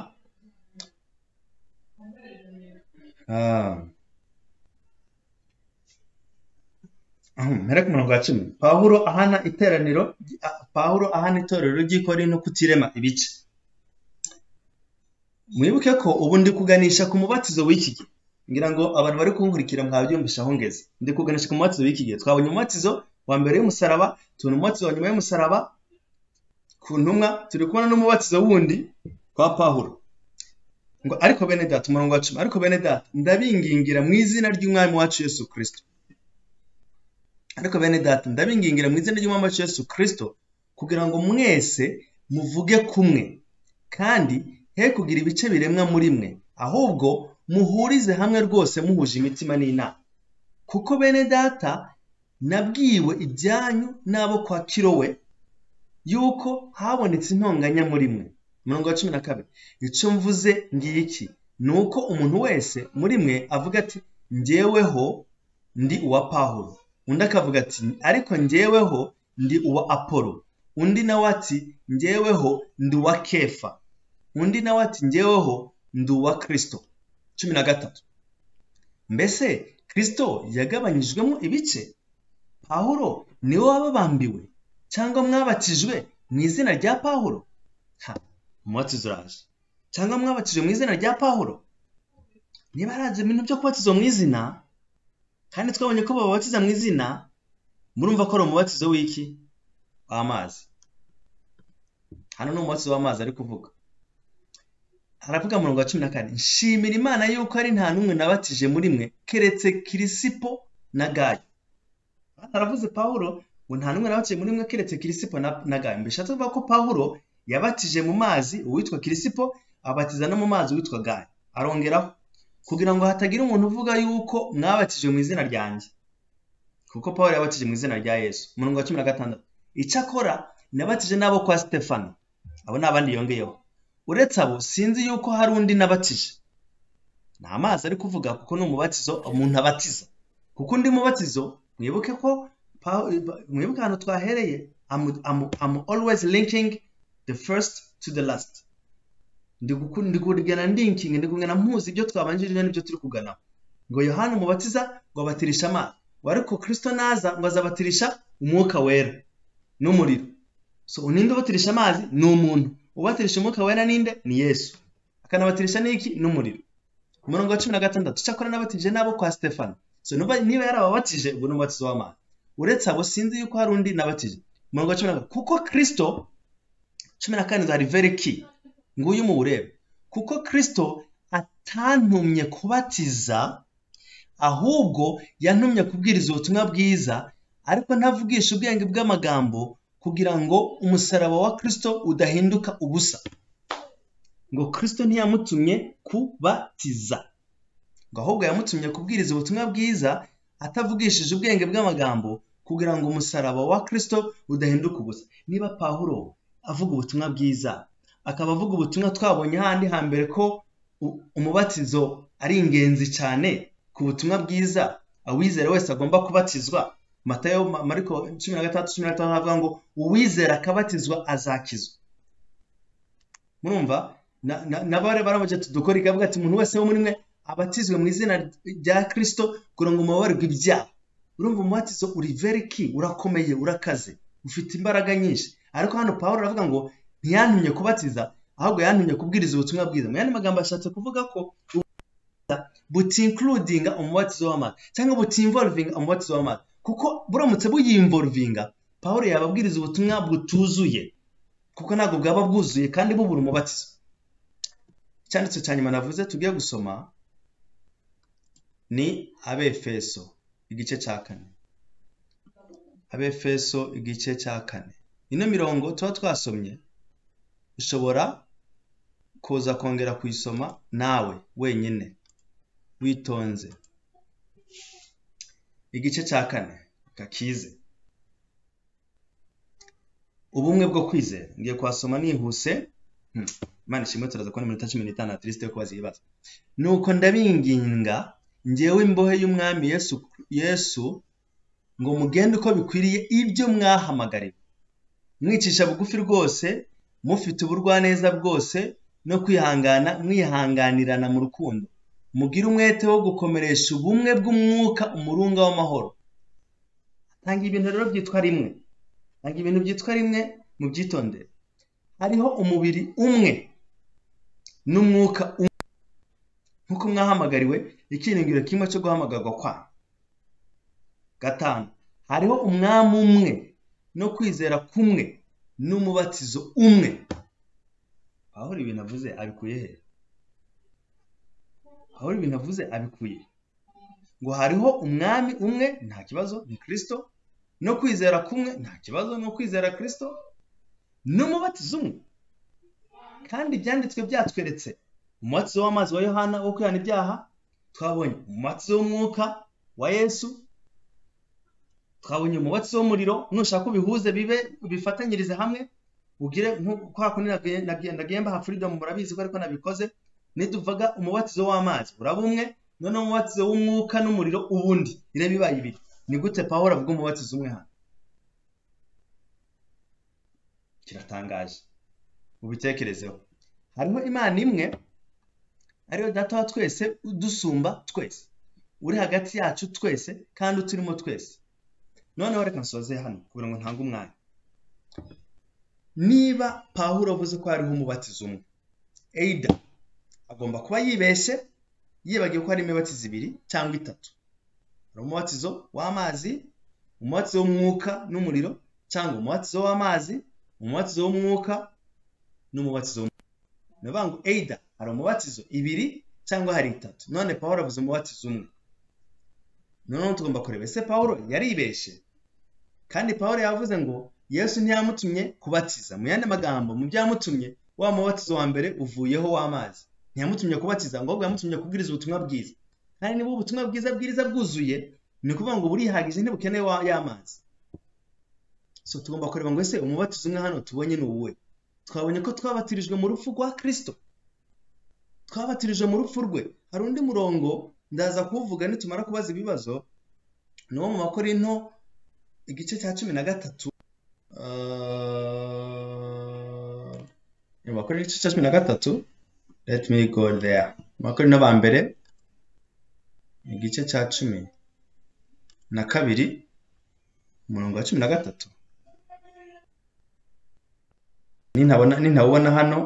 mpera ku murongo wa cumi pawuro ahana iteraniro pawuro ahana itorero ry'ikorino kutirema ibice mwibuke ko ubu ndi kuganisha ku mubatizo w'iki gihe ngira ngo abantu bari kunkurikira mwabyumvisha aho ngeze ndi kuganisha ku mubatizo w'iki gihe twabonye umubatizo wa mbere y'umusaraba tubona umubatizo wa nyuma y'umusaraba ku ntumwa turi kubona n'umubatizo wundi kwa pawuro ngo ariko bene data umurongo wa cumi ariko bene data ndabingingira mu izina ry'umwami wacu yesu kirisito ariko bene data ndabingingira mu izina ry'umwami wacu yesu kirisito kugira ngo mwese muvuge kumwe kandi he kugira ibice biremwa muri mwe ahubwo muhurize hamwe rwose muhuje imitima n'inama kuko bene data nabwiwe ibyanyu n'abo kwa kirowe yuko habonetse intonganya muri mwe umurongo wa cumi na kabiri icyo mvuze ngiki ni uko umuntu wese muri mwe avuga ati njyeweho ndi uwa pahuro undi akavuga ati ariko njyeweho ndi uwa apolo undi nawe ati njyeweho ndi uwa kefa undi nawe ati njyeweho ndi uwa kirisito cumi na gatatu mbese kirisito yagabanyijwemo ibice pahuro niwe wababambiwe cyangwa mwabatijwe mu izina rya pahuro ha umubatizo uraje cyangwa mwabatijwe mu izina rya pahuro niba haraje ibintu byo kubatiza mu izina kandi twabonye ko bababatiza mu izina murumva ko ari umubatizo w'iki w'amazi hano ni umubatizo w'amazi ari kuvuga haravuga murongo wa cumi na kane nshimira imana yuko ari nta n'umwe nabatije muri mwe keretse kirisipo na gayo haravuze pahuro ngo nta n'umwe nabatije muri mwe keretse kirisipo na gayo mbishatse kuvuga ko pahuro yabatije mu mazi uwitwa kirisipo abatiza no mu mazi uwitwa gayo arongeraho kugira ngo hatagira umuntu uvuga yuko mwabatije mu izina ryanjye kuko pawuro yabatije mu izina rya yesu umurongo wa cumi na gatandatu icyakora nabatije n'abo kwa sitefano abo ni abandi yongeyeho uretse abo sinzi yuko hari undi nabatije ni amazi ari kuvuga kuko ni umubatizo umuntu abatiza kuko undi mubatizo mwibuke ko mwibuke ahantu twahereye amu always linking the first to the last ndi kugana ndinking ndi kugana mpuzi ibyo twabanjirije n'ibyo turi kuganaho ngo yohani umubatiza ngo abatirisha amazi ariko kirisito naza ngo azabatirisha umwuka wera n'umuriro so uninde ubatirisha amazi ni umuntu ubatirisha umwuka wera ninde ni yesu akanabatirisha n'iki n'umuriro umurongo wa cumi na gatandatu cyakora n'abatije n'abo kwa stefano so niba yari ababatije ubu ni umubatizo w'amazi uretse abo sinzi yuko hari undi nabatije umurongo wa cumi na gatatu kuko kirisito cumi na karindwi hari veriki nguyu muwurebe kuko kirisito atantumye kubatiza ahubwo yantumye kubwiriza ubutumwa bwiza ariko ntavugisha ubwenge bw'amagambo kugira ngo umusaraba wa kirisito udahinduka ubusa ngo kirisito ntiyamutumye kubatiza ngo ahubwo yamutumye kubwiriza ubutumwa bwiza atavugishije ubwenge bw'amagambo kugira ngo umusaraba wa kirisito udahinduka ubusa niba pawulo avuga ubutumwa bwiza akaba avuga ubutumwa twabonye handi hambere ko u- umubatizo ari ingenzi cyane ku butumwa bwiza uwizera wese agomba kubatizwa matayo Ma- mariko cumi na gatandatu cumi na gatanu avuga ngo uwizera akabatizwa azakizwa murumva na- na- n'abari baramuca tudukora ikavuga ati umuntu wese wo muri mwe abatizwe mu izina rya kirisito kugira ngo mubabarwe ibyaha urumva umubatizo uri very key urakomeye urakaze ufite imbaraga nyinshi ariko hano pawulo aravuga ngo ntiyantumye kubatiza ahubwo yantumye kubwiriza ubutumwa bwiza mu yandi magambo ashatse kuvuga ko butincludinga umubatizo w'amazi cyangwa butinvolvinga umubatizo w'amazi kuko buramutse buyinvolvinga pawulo yababwiriza ubutumwa butuzuye kuko ntabwo bwaba bwuzuye kandi bubura umubatizo icyanditse cya nyuma navuze tugiye gusoma ni abefeso igice cya kane abefeso igice cya kane ino mirongo tuba twasomye ushobora kuza kongera kuyisoma nawe wenyine witonze igice cya kane kakize ubumwe bwo kwizera ngiye kwasoma nihuse Hmm, imana ishimwe turaza kubona iminota cumi n'itanu atirisite yo kubaza ibibazo nuko ndabinginga ngewe imbohe y'umwami yesu yesu ngo mugende uko bikwiriye ibyo mwahamagariwe mwicisha bugufi rwose mufite ubugwaneza bwose no kwihangana mwihanganirana mu rukundo mugire umwete wo gukomeresha ubumwe bw'umwuka umurunga w'amahoro atanga ibintu rero byitwa rimwe ntabwo ibintu byitwa rimwe mu byitondere hariho umubiri umwe n'umwuka umwe nk'uko mwahamagariwe icyiringiro kimwe cyo guhamagarwa kwanyu gatanu hariho umwami umwe no kwizera kumwe n'umubatizo umwe aho ibintu avuze abikuye he aho ibintu avuze abikuye he? ngo hariho umwami umwe nta kibazo ni kirisito no kwizera kumwe nta kibazo no kwizera kirisito n'umubatizo umwe kandi ibyanditswe byatweretse umubatizo w'amazi wa yohana wo kwihana ibyaha twabonye umubatizo w'umwuka wa yesu twabonye umubatizo w'umuriro nushaka ubihuze bibe bifatanyirize hamwe ugire nku- kwa kundi nagiye- nagiye- nagiye ha freedom murabizi ko ariko nabikoze niduvuga umubatizo w'amazi uraba umwe noneho umubatizo w'umwuka n'umuriro ubundi ireba ibaye ibiri ni gute pawulo avuga umubatizo umwe hano kiratangaje mubitekerezeho hariho imana imwe ariyo data wa twese udusumba twese uri hagati yacu twese kandi uturimo twese noneho reka nsoze hano kugira ngo ntange umwanya niba pawulo avuze ko hariho umubatizo umwe eida agomba kuba yibeshye yibagiwe ko hari imibatizo ibiri cyangwa itatu hari umubatizo w'amazi umubatizo w'umwuka n'umuriro cyangwa umubatizo w'amazi umubatizo w'umwuka n'umubatizo w'umuriro ni ukuvuga ngo eida hari umubatizo ibiri cyangwa hari itatu none pawulo avuze umubatizo umwe noneho tugomba kureba ese pawulo yaribeshye kandi pawulo yavuze ngo yesu ntiyamutumye kubatiza mu yandi magambo mu byo yamutumye wa mubatizo wa mbere uvuyeho w'amazi ntiyamutumye kubatiza ngo ahubwo yamutumye kubwiriza ubutumwa bwiza kandi niba ubutumwa bwiza bwiriza bwuzuye ni ukuvuga ngo burihagije ntibukeneye wa- y'amazi so tugomba kureba ngo ese umubatizo umwe hano tubonye ni uwuhe twabonye ko twabatirijwe mu rupfu rwa kirisito twabatirije mu rupfu rwe hari undi murongo ndaza kuwuvuga nitumara kubaza ibibazo ni uwo mu makorinto igice cya cumi na gatatu Uh, mu makorinto igice cya cumi na gatatu let me go there mu makorinto ba mbere igice cya cumi na kabiri umurongo wa cumi na gatatu nintabona nintawubona hano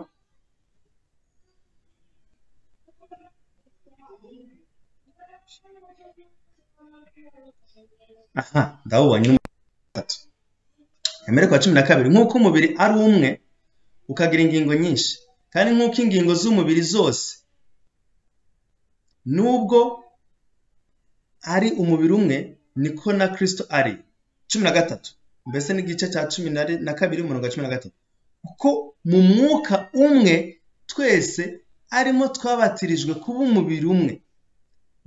aha ndawubonye ni umurongo wa gatatu Emeriko wa cumi na kabiri nk'uko umubiri ari umwe ukagira ingingo nyinshi kandi nk'uko ingingo z'umubiri zose nubwo ari umubiri umwe niko na kirisito ari cumi na gatatu mbese n'igice cya cumi na kabiri umurongo wa cumi na gatatu kuko mu mwuka umwe twese arimo twabatirijwe kuba umubiri umwe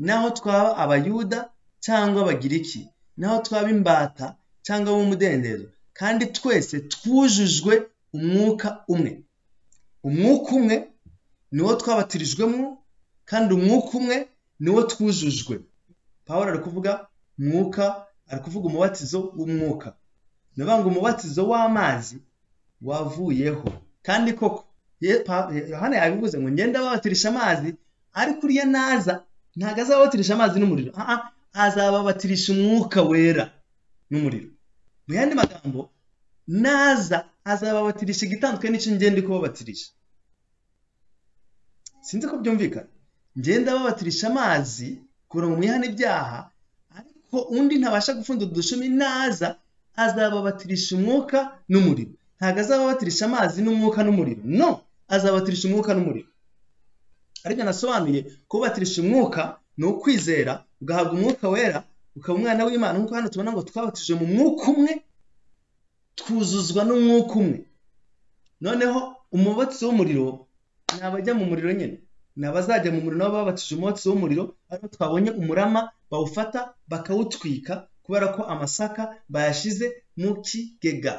naho twaba abayuda cyangwa abagiriki naho twaba imbata cyangwa ab'umudendezo kandi twese twujujwe umwuka umwe umwuka umwe niwo twabatirijwemo kandi umwuka umwe niwo twujujwe paul ari kuvuga mwuka ari kuvuga umubatizo w'umwuka ni ukuvuga ngo umubatizo w'amazi wavuyeho kandi koko yohana yabivuze ngo ngenda babatirisha amazi ariko uriya naza ntabwo azababatirisha amazi n'umuriro azababatirisha umwuka wera n'umuriro mu yandi magambo naza azababatirisha igitandukanye n'icyo ngenda kubabatirisha sinzi ko byumvikana ngenda babatirisha amazi kugira ngo mwihane ibyaha ariko undi ntabasha gupfundura udushumi naza azababatirisha umwuka n'umuriro ntabwo azababatirisha amazi n'umwuka n'umuriro no azababatirisha umwuka n'umuriro ariko nasobanuye kubatirisha umwuka ni ukwizera ugahabwa umwuka wera ukaba umwana w'imana nk'uko hano tubona ngo twabatije mu mwuka umwe twuzuzwa n'umwuka umwe noneho umubatsi w'umuriro ni abajya mu muriro nyine ni abazajya mu muriro nabo babatije umwotsi w'umuriro ariho twabonye umurama bawufata bakawutwika kubera ko amasaka bayashyize mu kigega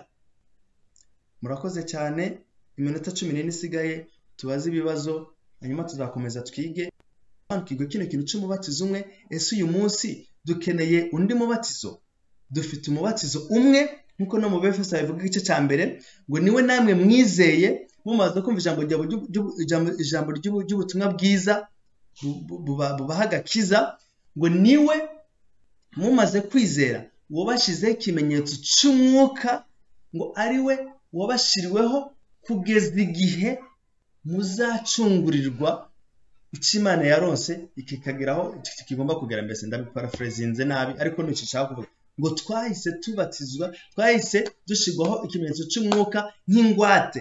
murakoze cyane iminota cumi n'ine isigaye tubaze ibibazo hanyuma tuzakomeza twige twakigwe kino kintu cy'umubatizo umwe ese uyu munsi dukeneye undi mubatizo dufite umubatizo umwe nk'uko no mu befeso bivuga igice cya mbere ngo niwe namwe mwizeye mumaze kumva ijambo ijambo ry'ubutumwa bwiza bubaha agakiza ngo niwe mumaze kwizera wabashyizeho ikimenyetso cy'umwuka ngo ari we wabashiriweho kugeza igihe muzacungurirwa icyo imana yarose ikikageraho kigomba kugera mbese ndabiparafurezinze nabi ariko nicyo nshaka kuvuga ngo twahise tubatizwa twahise dushyirwaho ikimenyetso cy'umwuka nk'ingwate